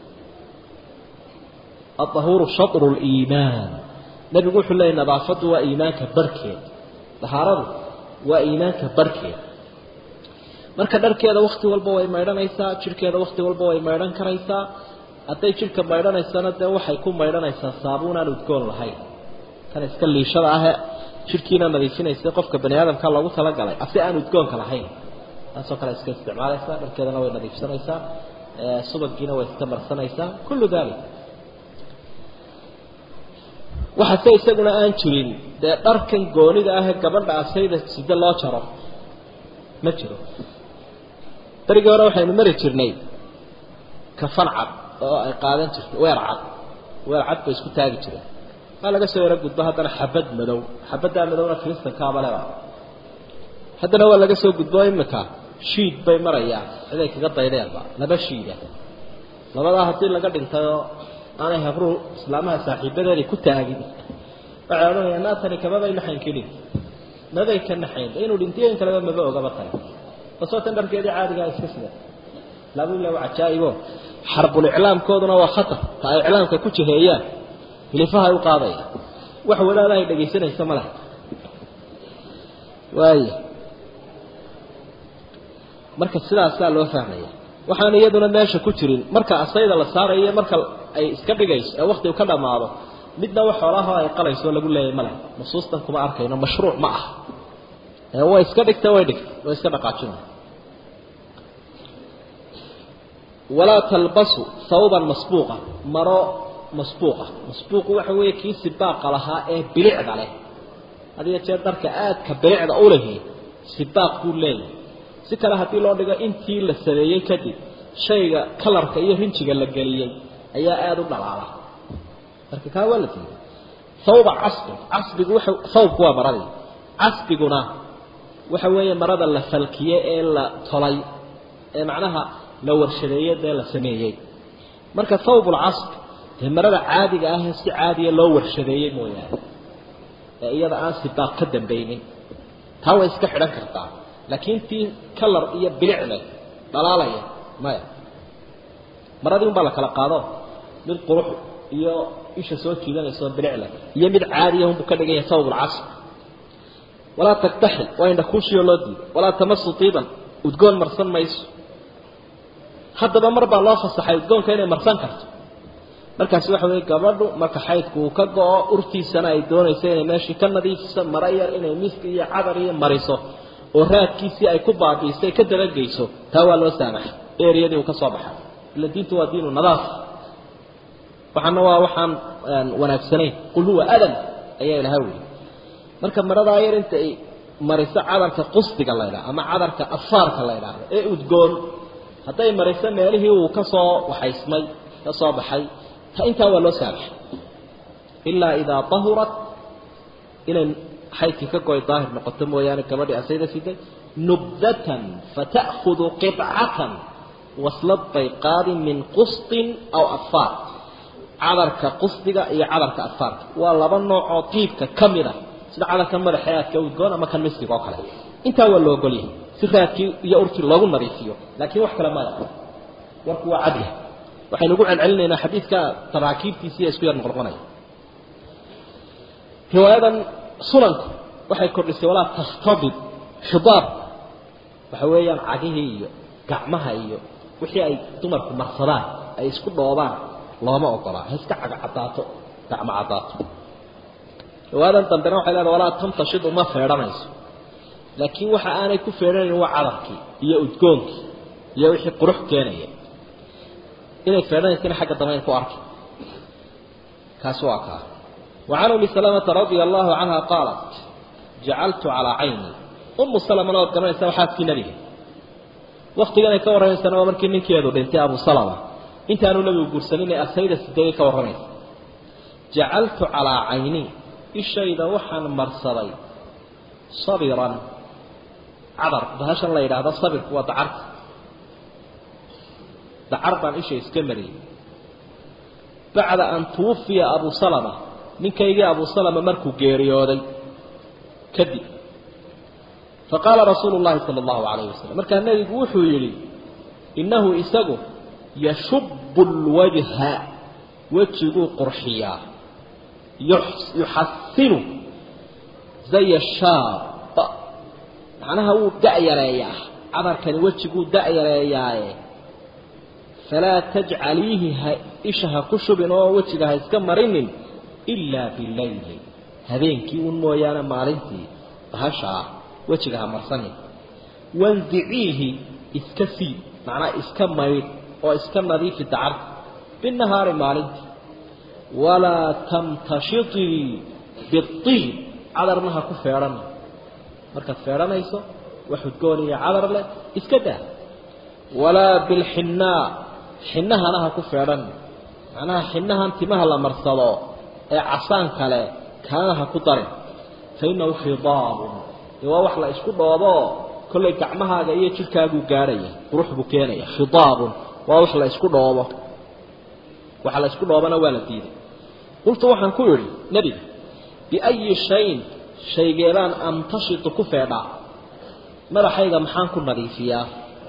aahuuru shatru liimaan nabigu wuxuu leeyay nadaafaddu waa iimaanka barhkeeda dahaaradu waa iimaanka barhkeeda marka dharkeeda wakti walba way maydhanaysaa jidhkeeda wakti walba way maydhan karaysaa hadday jidhka maydhanaysana dee waxay ku maydhanaysaa saabuun aan udgoon lahayn kan iska liishada ahe jidhkiina nadiifinaysa qofka bani aadamka loogu talagalay ase aan udgoonka lahayn taasoo kale iska isticmaalaysaa dharkeedana way nadiifsanaysaa subagiina way iska marsanaysaa kullu dalik waxase isaguna aan jirin dee dharkan goonida ahee gabadha asayda sida loo jaro ma jiro berigii hore waxaynu mari jirnay kafan cad oo ay qaadan jirto weer cad weer cad bay isku taagi jireen waa laga soo yaro gudbo haddana xabad madow xabaddaa madowna kristankaaba leba haddana waa laga soo gudbo imika shiid bay marayaan ciday kaga daydeenba laba shiida labadaa haddii laga dhintayoo aanay habruhu islaamaha saaxiibadeeday ku taagin waxay odhanayaan naatani kamabay naxayn kelin mabay ka naxayn inuu dhintiyo in kaleba maba ogaba tani basoo tan dharkeedii caadigaa iska sida laabula waa cajaa'ibo xarbul iclaamkooduna waa khatar ta ay iclaamka ku jiheeyaan hilifahay u qaadaya wax wadaada ay dhagaysanaysa ma laha waaya marka sidaasaa loo fahmaya waxaan iyaduna meesha ku jirin marka asayda la saarayo marka ay iska dhigayso ee waktigu ka dhammaado midna wax xoolaha ay qalayso lagu leeyahay ma leh nusuustan kuma arkayno mashruuc ma ah ee way iska dhigta way dhigta way iska dhaqaajina walaa talbasu thawban masbuuqa maro masbuuqa masbuuqu waxa weeye kii sibaaqa lahaa ee bilicda leh hadiyo jeer dharka aadka bilicda u lehi sibaaq buu leeyahay si kale haddii loo dhigo intii la sameeyey kadib shayga kalarka iyo rinjiga la geliyey ayaa aada u dhalaala marka kaa waa la diiday thawba casbi casbigu waxa thawbku waa maradii casbiguna waxa weeye marada la falkiye ee la tolay ee macnaha la warshadeeye dee la sameeyey marka thawbulcasb dee marada caadiga ah ee si caadiya loo warshadeeyey mooyaane ee iyada aan sibaaq ka dambaynin taa way iska xidhan kartaa laakiin tii kalar iyo bilic leh dhalaalaya maya maradii un baa la kala qaado mid qurux iyo isha soo jiidanayso bilic leh iyo mid caadiya unbuu ka dhigan yahay thawbulcasb walaa taktaxil waa indha kuushiyoo loo diiday walaa tamasu tiiban udgoon marsan mayso haddaba mar baa loo fasaxay udgoonka inay marsan karto markaasi waxa weeye gabadhu marka xaydku uu ka go-o urtiisana ay doonayso inay meeshii ka nadiifiso mara yar inay miski iyo cadar iyo mariso oo raadkiisii ay ku baabiisay ka dabageyso taa waa loo saamaxay eriyadii uu ka soo baxay ila diintu waa diinu nadaaf waxaana waa waxaan wanaagsanayn qul huwa adam ayaa ilaha weyy marka maradaa yar inta ay mariso cadarka qusdiga la ydhaha ama cadarka afaarka la ydhaahdo ee udgoon hadday mariso meelihii uu ka soo waxaysmay ka soo baxay ta intaa waa loo saamaxay ilaa idaa tahurat inay xaydkii ka goy daahir noqoto mooyaane gabadhii asayda siday nubdatan fata'khudu qibcatan waslad bay qaadi min qustin aw afaar cadarka qusdiga iyo cadarka afaarka waa laba nooc oo diibka ka mid a sida cadarka madaxa aadka udgoon ama kan miskiga oo kale intaa waa la ogolyahay si raadkii iyo urtii loogu nadiifiyo laakiin wax kale maya warku waa cadya waxaynu ugu celcelinaynaa xadiidka taraakiibtiisiiya isku yar noqnoqonaya riwaayadan sunanku waxay kordhisay walaa tahtadib xidaab waxa weeyaan cagihii iyo gacmaha iyo wixii ay dumarku marsadaan ay isku dhoobaan looma ogolaa ha iska caga caddaato gacmo caddaato riwaayadan dambena waxay leedahay walaa tamtashid uma feedhanayso laakiin waxa aanay ku feedhanayn waa cadarkii iyo udgoonkii iyo wixii qurux keenaya inay feedhanaysana xagga dambe in ku arki kaasi waa kaa وعن أم سلمة رضي الله عنها قالت جعلت على عيني أم سلمة نوت كمان يسوي حاس في نبيه waktigan ay ka warramaysana waa markii ninkeedu dhintay abu salama intaanu nabigu guursanin ee asayda sideegay ka warramaysa jacaltu calaa cayni ishayda waxaan marsaday sabiran cadar bahashan la yidhaahdo sabirku waa dacarta dacar baan isha iska mariyey bacda an tuwafiya abu salama ninkaygii abu salama markuu geeriyooday kadib faqaala rasuulu llahi sala allahu calayhi wasalam markaa nebigu wuxuu yidhi innahu isagu yashubu lwajha wejiguu qurxiyaa yuxasinu zaya shaab macnaha wuu da'yareeyaa cadarkani wejiguu da'yareeyaaye falaa tajcaliihi ha isha ha ku shubin oo wejiga ha iska marinin ilaa bileyli habeenkii un mooyaane maalintii bahashaa wejiga ha marsanin wansiciihi iska sii macnaa iska maydh oo iska nadiifi dacarta binahaari maalintii walaa tamtashitii biiib cadarna ha ku feedhan markaad feedhanayso wax udgoon iyo cadar leh iska daa walaa bilxinnaa xinnahana ha ku feedhan macnaha xinnahan timaha la marsado ee casaan kale kaana ha ku darin fa innahu khidaabun dee waa wax la isku dhooboo kollay gacmahaaga iyo jidhkaaguu gaadhaya qurux buu keenaya khidaabun waa wax la isku dhoobo waxa la isku dhoobana waa la diiday qultu waxaan ku idhi nebiga biayi shayin shaygeedaan amtashitu ku feedhaa madaxayga maxaan ku nadiifiyaa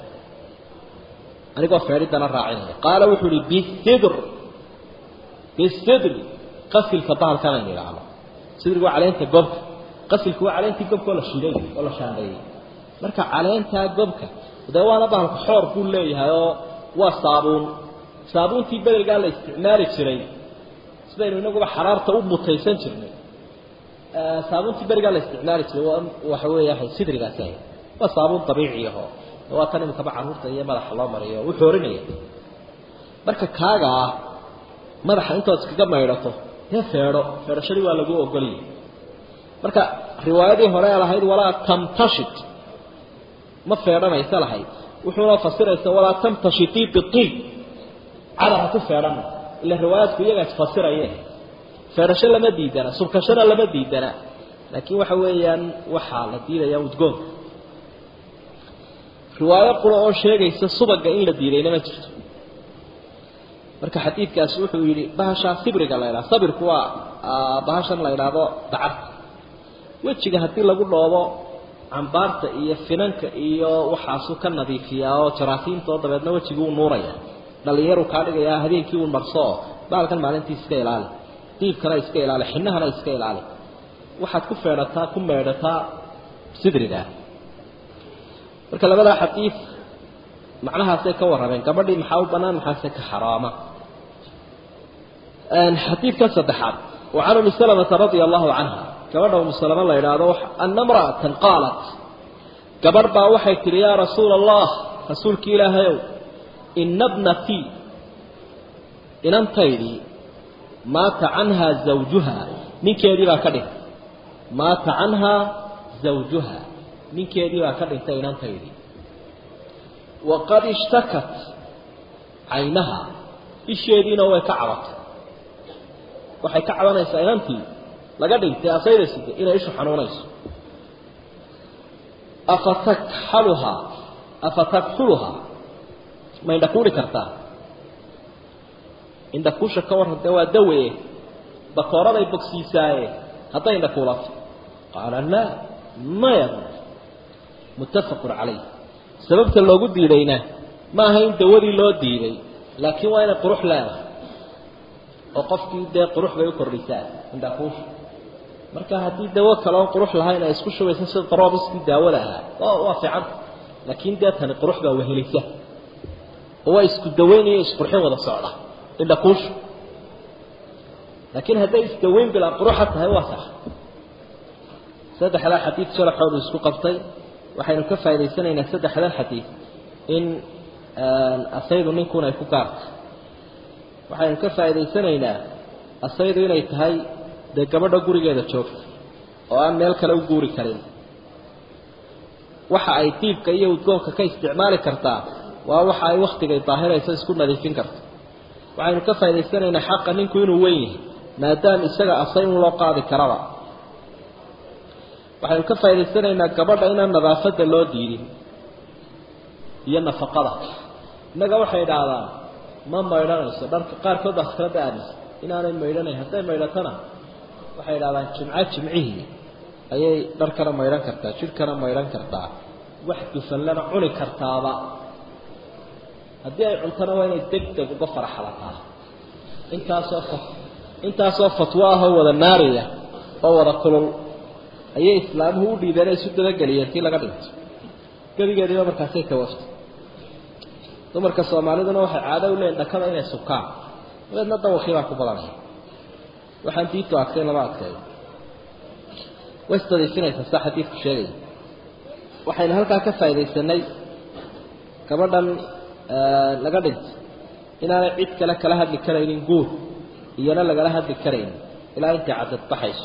anigoo feedhidana raacinaya qaala wuxuu ihi bisidr bisidri qasilka bahalkan aynu idhaahno sidrigu waa caleenta gobka qasilku waa caleentii gobka oo la shiday oo la shaandheeyey marka caleentaa gobka dee waana bahalka xoor buu leeyahay oo waa saabuun saabuuntii bedelgaa la isticmaali jiray sidaynu inaguba xaraarta u mutaysan jirnay saabuuntii berigaa la isticmaali jiray waxa weeya sidrigaasi ahayd waa saabuun dabiici aho waa tan imikaba caruurta iyo madaxa loo mariyo u xoorinaya marka kaagaa madaxa intood iskaga maydhato dee feedho feedhashadii waa lagu ogoliyay marka riwaayadii hore lahayd walaa tamtashit ma feedhanaysa lahayd wuxuuna fasiraysa walaa tamtashitii biiib cadar ha ku feedhan ila riwaayaadku iyagaa isfasirayeen feedhasho lama diidana subkashona lama diidana laakiin waxa weeyaan waxaa la diidaya udgoonka riwaayo qura oo sheegaysa subaga in la diidayna ma jirto marka xadiidkaasi wuxuu yidhi bahashaa sibriga la ydhaha sabirku waa bahashan la ydhaahdo dacarta wejiga haddii lagu dhoobo cambaarta iyo finanka iyo waxaasu ka nadiifiyaa oo jaraasiinta oo dabeedna wejigii u nuuraya dhalinyaru kaa dhigayaa habeenkii uu marsooo baalkan maalintii iska ilaali diibkana iska ilaali xinahana iska ilaali waxaad ku feedhataa ku meedhataa sidriga marka labadaa xadiid macnahaasay ka warrameen gabadhii maxaa u bannaan maxaase ka xaraama xadiidka saddexaad وعن أم سلمة رضي الله عنها gabadha umu salama la idhaahdo ana mra'atan qaalat gabarh baa waxay tihi yaa rasuula allah rasuulki ilaahayow ina bnatii inantaydii maata canhaa zawjuha ninkeedii baa ka dhintay maata canhaa zawjuha ninkeedii baa ka dhintay inantaydii waqad ishtakat caynaha isheediina way ka cabatay waxay ka cabanaysaa inantii laga dhintay asayda side inay ishu xanuunayso afatakxaluhaa afatakxuluhaa ma indhakuuli kartaa indhakuusha ka warran dee waa dawe bakooraday bogsiisaaye hadday indhakuulato qaala laa maya muttafaqun calayh sababta loogu diidayna ma aha in dawadii loo diiday laakiin waa inay qurux leedahay oo qofkii dee qurux bay u kordhisaa indhakuusha marka haddii dawo kale oon qurux lahayn ay isku shubaysa sida daroobiskii daawada ahaa waa fiicanta laakiin dee tani qurux baa wehelisa oo waa isku daweynaya isqurxin wada socda indhakuushu laakiin hadday isdaweyn bilaa quruxa tahay waa sax saddexdaa xadiid sharaxoodu isku qabtay waxaynu ka faa'idaysanaynaa saddexdan xadiid in asaydu ninkun ay ku gaarta waxaynu ka faa'idaysanaynaa asaydu inay tahay dee gabadha gurigeeda joogta oo aan meel kale u guuri karin waxa ay diibka iyo udgoonka ka isticmaali kartaa waa waxa ay waktigay daahirayso isku nadiifin karto waxaynu ka faa'idaysanaynaa xaqa ninku inuu weyn yahay maadaama isaga asay in loo qaadi karaba waxaynu ka faa'idaysanaynaa gabadha inaan nadaafadda loo diidin iyo nafaqada innaga waxay idhaahdaan ma maydhanayso dharka qaarkood baa fikrada aaminsan inaanay maydhanayn hadday maydhatana waxay idhahdaan jimco jimcihii ayay dharkana maydhan kartaa jidhkana maydhan kartaa wax dufallana cuni kartaaba haddii ay cuntana waa inay deg deg uga faraxalataa intaasoo fa intaasoo fatwo ah oo wada naariya oo wada kulul ayay islaamuhu u dhiibeen ay isu dabageliyeen tii laga dhinto gebigeediiba markaasay tawaftay dumarka soomaaliduna waxay caado u leeyihin dhakada inay subkaan dabeedna dawakii baa ku badanaya waxaan diintu adkay lama adkeeyo way isdadiifinaysaa saa xadiidku sheegaya waxaynu halkaa ka faaidaysanay gabadhan laga dhintay inaanay cid kale kala hadli karaynin guur iyona lagala hadli karaynin ilaa intay cadad baxayso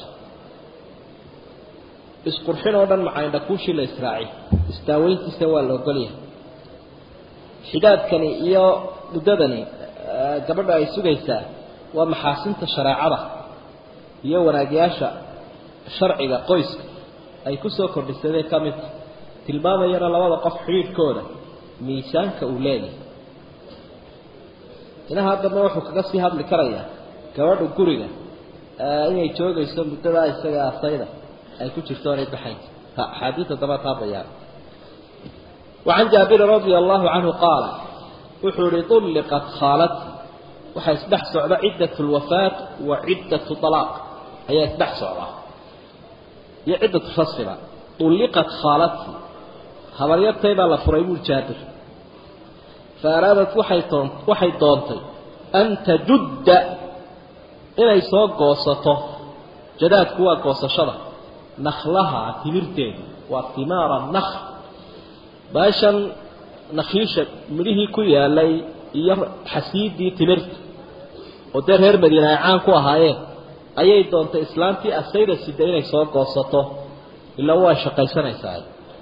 isqurxin oo dhan macaindha kuushii la israaci isdaaweyntiisa waa la ogolyahay xidaadkani iyo muddadani gabadha ay sugaysaa waa maxaasinta shareecada iyo wanaagyaasha sharciga qoyska ay ku soo kordhisadeen ka midta tilmaamayana labada qof xidhiidhkooda miisaanka uu leeyahay inaha haddaba wuxuu kaga sii hadli karayaa gabadha guriga inay joogayso muddadaa isaga asayda ay ku jirto oonay baxayn axaadiida daba taa bayaan wacan jaabirin radia allahu canhu qaala wuxuu ihi ulliqat khaalati waxaa isdhex socda ciddat lwafaat wa ciddatu alaaq ayaa isdhex socda iyo ciddatu rasfiba ulliqat khaalati habaryartay baa la furay buu jaabir fa araadat waxay toon waxay doontay an tajudda inay soo goosato jadaadku waa goosashada naklaha timirteeda waa timaara nakl baashan nakhiisha midhihii ku yaalay iyo xasiidii timirta oo dee reer madiina ay caan ku ahaayeen ayay doontay islaantii asayda sida inay soo goosato ilaa waa shaqaysanaysaa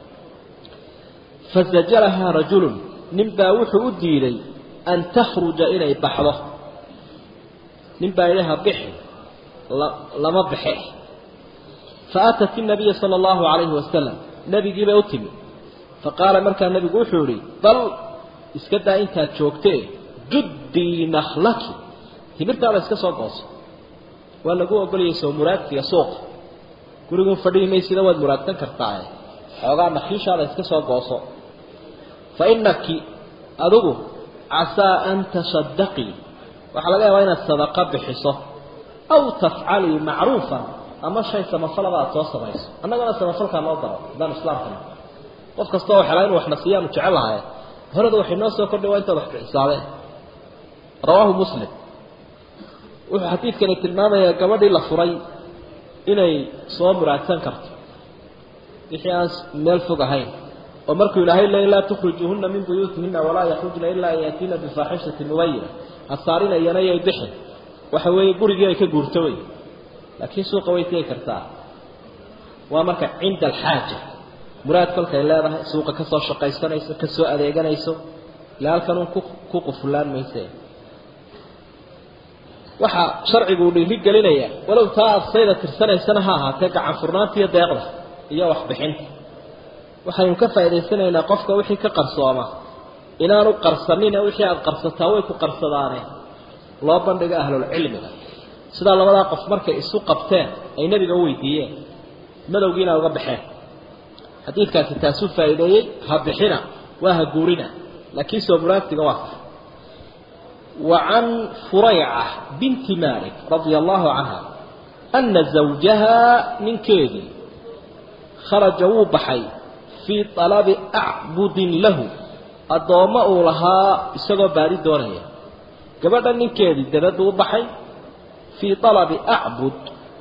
fasajalahaa rajulun nin baa wuxuu u diiday an takhruja inay baxdo nin baa idhaha bixi lama baxe faatat الnabiya salى اllahu alayhi wasalam nebigii bay u timi faqaala markaa nebigu wuxuu ihi bal iska daa intaad joogtee juddii naklaki timirtaada iska soo gooso waa lagu ogolayay soo muraadsiga suuqa gurigun fadhihi maysida waad muraadsan kartaae xoogaa nakhiishaada iska soo gooso fa inaki adigu casaa an tasadaqii waxaa laga yaabaa inaad sadaqa bixiso aw tafcalii macruufan ama shay samafalaba aad soo samayso annagana samafalkaa noo daro haddaan islaamkana qof kasta oo xelaa inu waxna siiyaanu jecel lahaye horada waxay noo soo kordhay waa intaad wax bixisaadeen rawaahu muslim wuxuu xadiidkani tilmaamayaa gabadhii la furay inay soo muraadsan karto wixii aan meel fog ahayn oo markuu ilaahay leey laa tukhrijuuhuna min buyuutihina walaa yakhrujna ilaa an yaatiina bifaaxishatin mubayina hasaarinayana yay bixin waxa weeye gurigii ay ka guurto wey laakiin suuqa way tegi kartaa waa marka cinda alxaaja muraad kolkay leedahay suuqa ka soo shaqaysanayso ka soo adeeganayso ila halkan un ku qufulaan mayse waxaa sharcigu uu dhiiri gelinaya walow taa aad sayda tirsanaysana ha ahaatee gacan furnaanta iyo deeqda iyo waxbixinta waxaynu ka faa'idaysanaynaa qofka wixii ka qarsooma inaanu qarsanina wixii aada qarsataa way ku qarsadaane loo bandhigo ahlulcilmiga sidaa labadaa qof markay isu qabteen ay nebiga u weydiiyeen madowgiina uga baxeen xadiidkaasi taasuu faa'iideeyey ha bixina waa ha guurina laakiin soo muraadsiga waa sax وعن فريعة بنت مالك رضي الله عنها أن زوجها من كيدي خرج وبحي في طلب أعبد له الضوماء لها إساقوا باري دونية قبل من كيدي دبد وبحي في طلب أعبد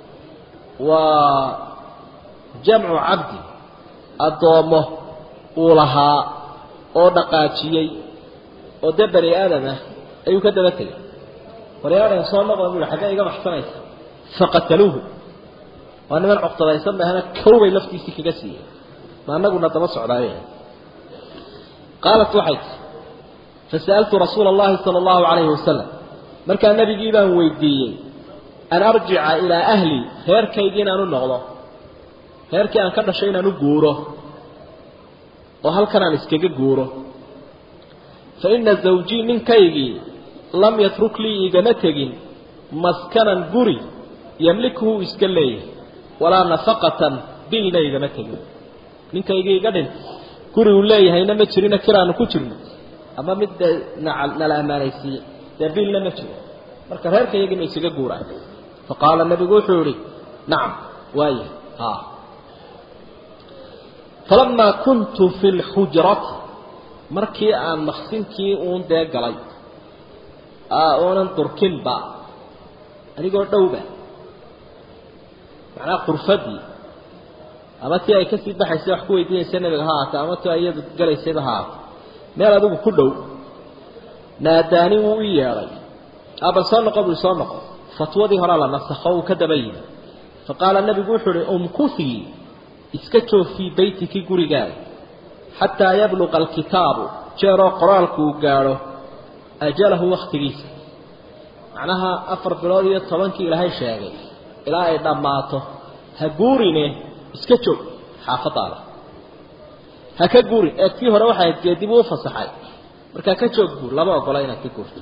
وجمع عبد الضوماء لها oo dhaqaajiyay oo dabari aadama ayuu ka daba tegay waryaadhan soo noqda buu xagga iga baxsanaysa faqataluuhu waa niman cuqtadaysan bahana kowbay laftiisii kaga siiyey ma anaguna daba socdaaye qaalat waxay tii fasa'altu rasuula allahi sala allahu calayhi wasalam markaa nebigii baan weydiiyey an arjica ilaa ahli reerkaygii inaan u noqdo reerkii aan ka dhashay inaan u guuro oo halkan aan iskaga guuro fa ina zawjii ninkaygii lam yatruk lii igama tegin maskanan guri yamlikuhu iska leeyahay walaa nafaqatan bilna igama tegin ninkaygii iga dhintay guri uu leeyahayna ma jirina kiraanu ku jirno ama mid dee nala ammaanaysiiye dee bilna ma jiro marka reerkaygina isaga guuraan faqaala nabigu wuxuu yihi nacam waaya ha falamaa kuntu fi lxujrati markii aan maqsinkii uun dee galay oonan durkinba anigoo dhowba macnaha qurfadii ama tii ay kasii baxaysay wax ku weydiinaysa nabiga ha aata ama ti iyadu galaysayba ha aata meel adigu ku dhow naadaani wuu u yeedhay abal soo noqo buu soo noqo fatwadii horaa la nasakho uu ka daba yimi faqaala nabigu wuxuu uhi umkuthii iska joog fii beytiki gurigaaga xataa yabluqa alkitaabu jeeroo qoraalku uu gaadho ajalahu wakhtigiisa macnaha afar bilood iyo tobankii ilaahay sheegay ilaa ay dhammaato ha guurine iska joog xaafadaada ha ka guurin ee kii hore waxay ahayd geedibuu u fasaxay markaa ka joog guur lama ogola inaad ka guurto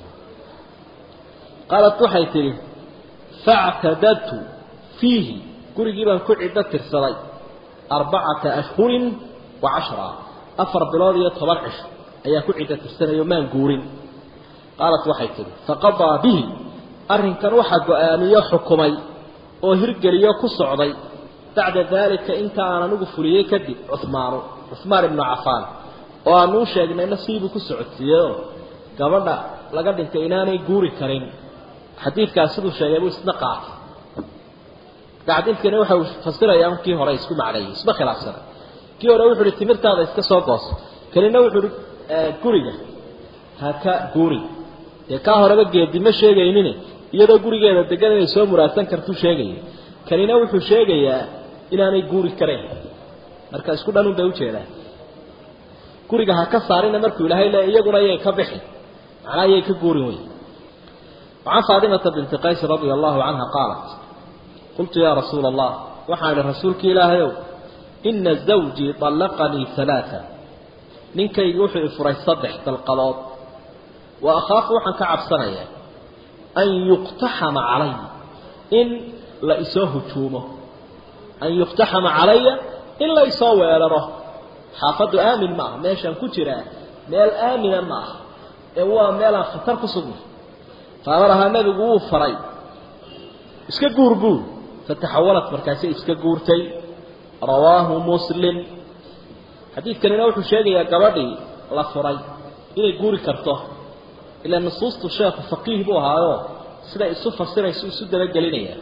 qaalat waxay tidhi factadadtu fiihi gurigii baan ku ciddo tirsaday arbacata ashhurin wa cashra afar bilood iyo toban cisho ayaa ku ciddo tirsanayo maan guurin qaalat waxay tidhi faqadaa bihi arrinkan waxaa go-aamiyo xukumay oo hirgeliyo ku socday bacda daalika inta aan anigu fuliyey kadib cuhmaanu cuhmaan ibnu cafaan oo aanu u sheegnayna siibuu ku socodsiiyeyoo gabadha laga dhintay inaanay guuri karin xadiidkaas siduu sheegay buu isna qaatay xadiidkani waxa uu fasirayaa kii hore isku macneeyey isma khilaafsana kii hore wuxuu uhi timirtaada iska soo goos kanina wuxuu uhi guriga ha ka guuri dee kaa horeba geedi ma sheegaynin iyadoo gurigeeda degan inay soo muraadsan kartuu sheegaya kanina wuxuu sheegayaa inaanay guuri karayn marka isku dhanun bay ujeedaan guriga ha ka saarina markuu ilaahay le iyaguna yay ka bixi macnaa yay ka guurin wey وعن فاطمة بنت قيس رضي الله عنها قالت قلت يا رسول الله وحال رسولك إلهي إن زوجي طلقني ثلاثة ننكي يوحي فري صدح تلقلات وأخاف وحن كعب سنة أن يقتحم علي إن لإسوه تومه أن يقتحم علي إن لإسوه ويلره حافظ آمن معه ماشا كتيرا ميل آمن معه هو ميل خطر كسبه فأمرها النبي وuu faray iska guur guur فتحولت markaasay iska guurtay rawaahu muslim xadiidkanina wuxuu sheegayaa gabadhii la furay inay guuri karto ilaa nusuustu sheekhu faqiih buu ahaayo sida isu fasirayso isu dabagelinaya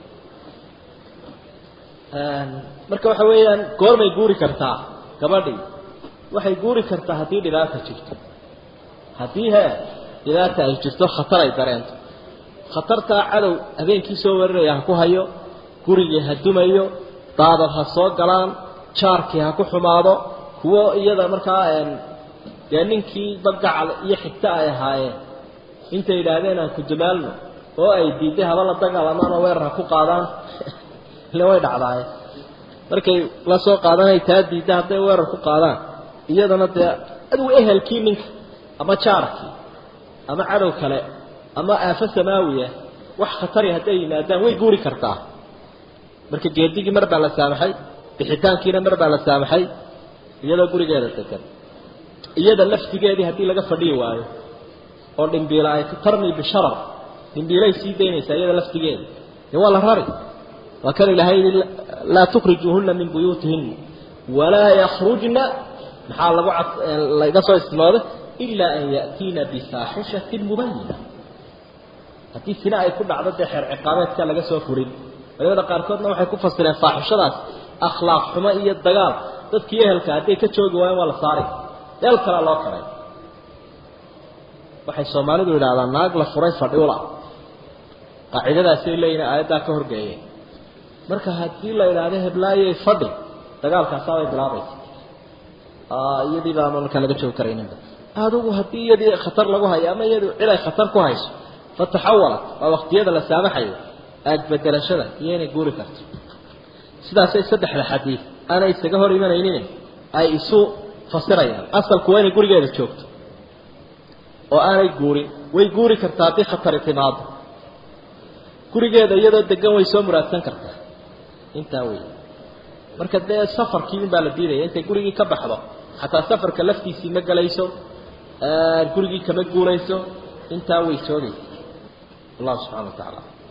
marka waxa weeyaan goormay guuri kartaa gabadhii waxay guuri kartaa haddii dhibaata jirto haddii he dhibaata ay jirto khatar ay dareento khatartaa cadow habeenkii soo warinaya ha ku hayo gurigii ha dumayo daadad ha soo galaan jaarkii ha ku xumaado kuwo iyada markaa dee ninkii dagacal iyo xigto ay ahaayeen intay yidhaahdeen aan ku dumaalno oo ay diiday haba la dagaalamaan oo weerar ha ku qaadaan ile way dhacdaaye markay la soo qaadanay taa diidda hadday weerar ku qaadaan iyadana dee adigu ehelkii ninka ama jaarkii ama cadow kale ama aafo samaawiya wax khatari hadday yimaadaan way guuri kartaa marka geedigii mar baa la saamaxay bixitaankiina mar baa la saamaxay iyadoo gurigeeda degan iyada laftigeedii haddii laga fadhiyi waayo oo dhimbiila ay tarmi bisharar dhimbiilay sii daynaysaa iyada laftigeeda dee waa la rari waa kan ilaahay laa tukhrijuuhuna min buyuutihina walaa yakhrujna maxaa lagu laga soo istinooday ilaa an ya'tiina bifaaxishatin mubayina haddii sina ay ku dhacdo dee xeer ciqaabeedka laga soo furin culimada qaarkoodna waxay ku fasireen faaxishadaas akhlaaq xumo iyo dagaal dadkii ehelka hadday ka joogi waayeen waa la saari meel kalea loo karay waxay soomaalidu yidhahdaan naag la furay fadhiula qaacidadaasay leeyihin aayaddaa ka horgeeyeen marka haddii la idhaahdo heblaayey fadhi dagaalkaasaa bay bilaabaysa iyadii baa markaa laga joogi karayninba adigu haddii iyadii khatar lagu hayo ama iyadu cid ay khatar ku hayso fataxawalat waa waqtiyada la saamaxayo aagbedelashada iyo inay guuri karto sidaasay saddexda xadiid aanay isaga hor imanaynin ay isu fasirayaan asalku waa inay gurigeeda joogto oo aanay guurin way guuri kartaa haddii khatari timaado gurigeeda iyadoo degan way soo muraadsan kartaa intaa wey marka dee safarkii un baa la diidaya intay gurigii ka baxdo xataa safarka laftiisii ma gelayso gurigii kama guurayso intaa way joogaysa allahu subxana wa tacaala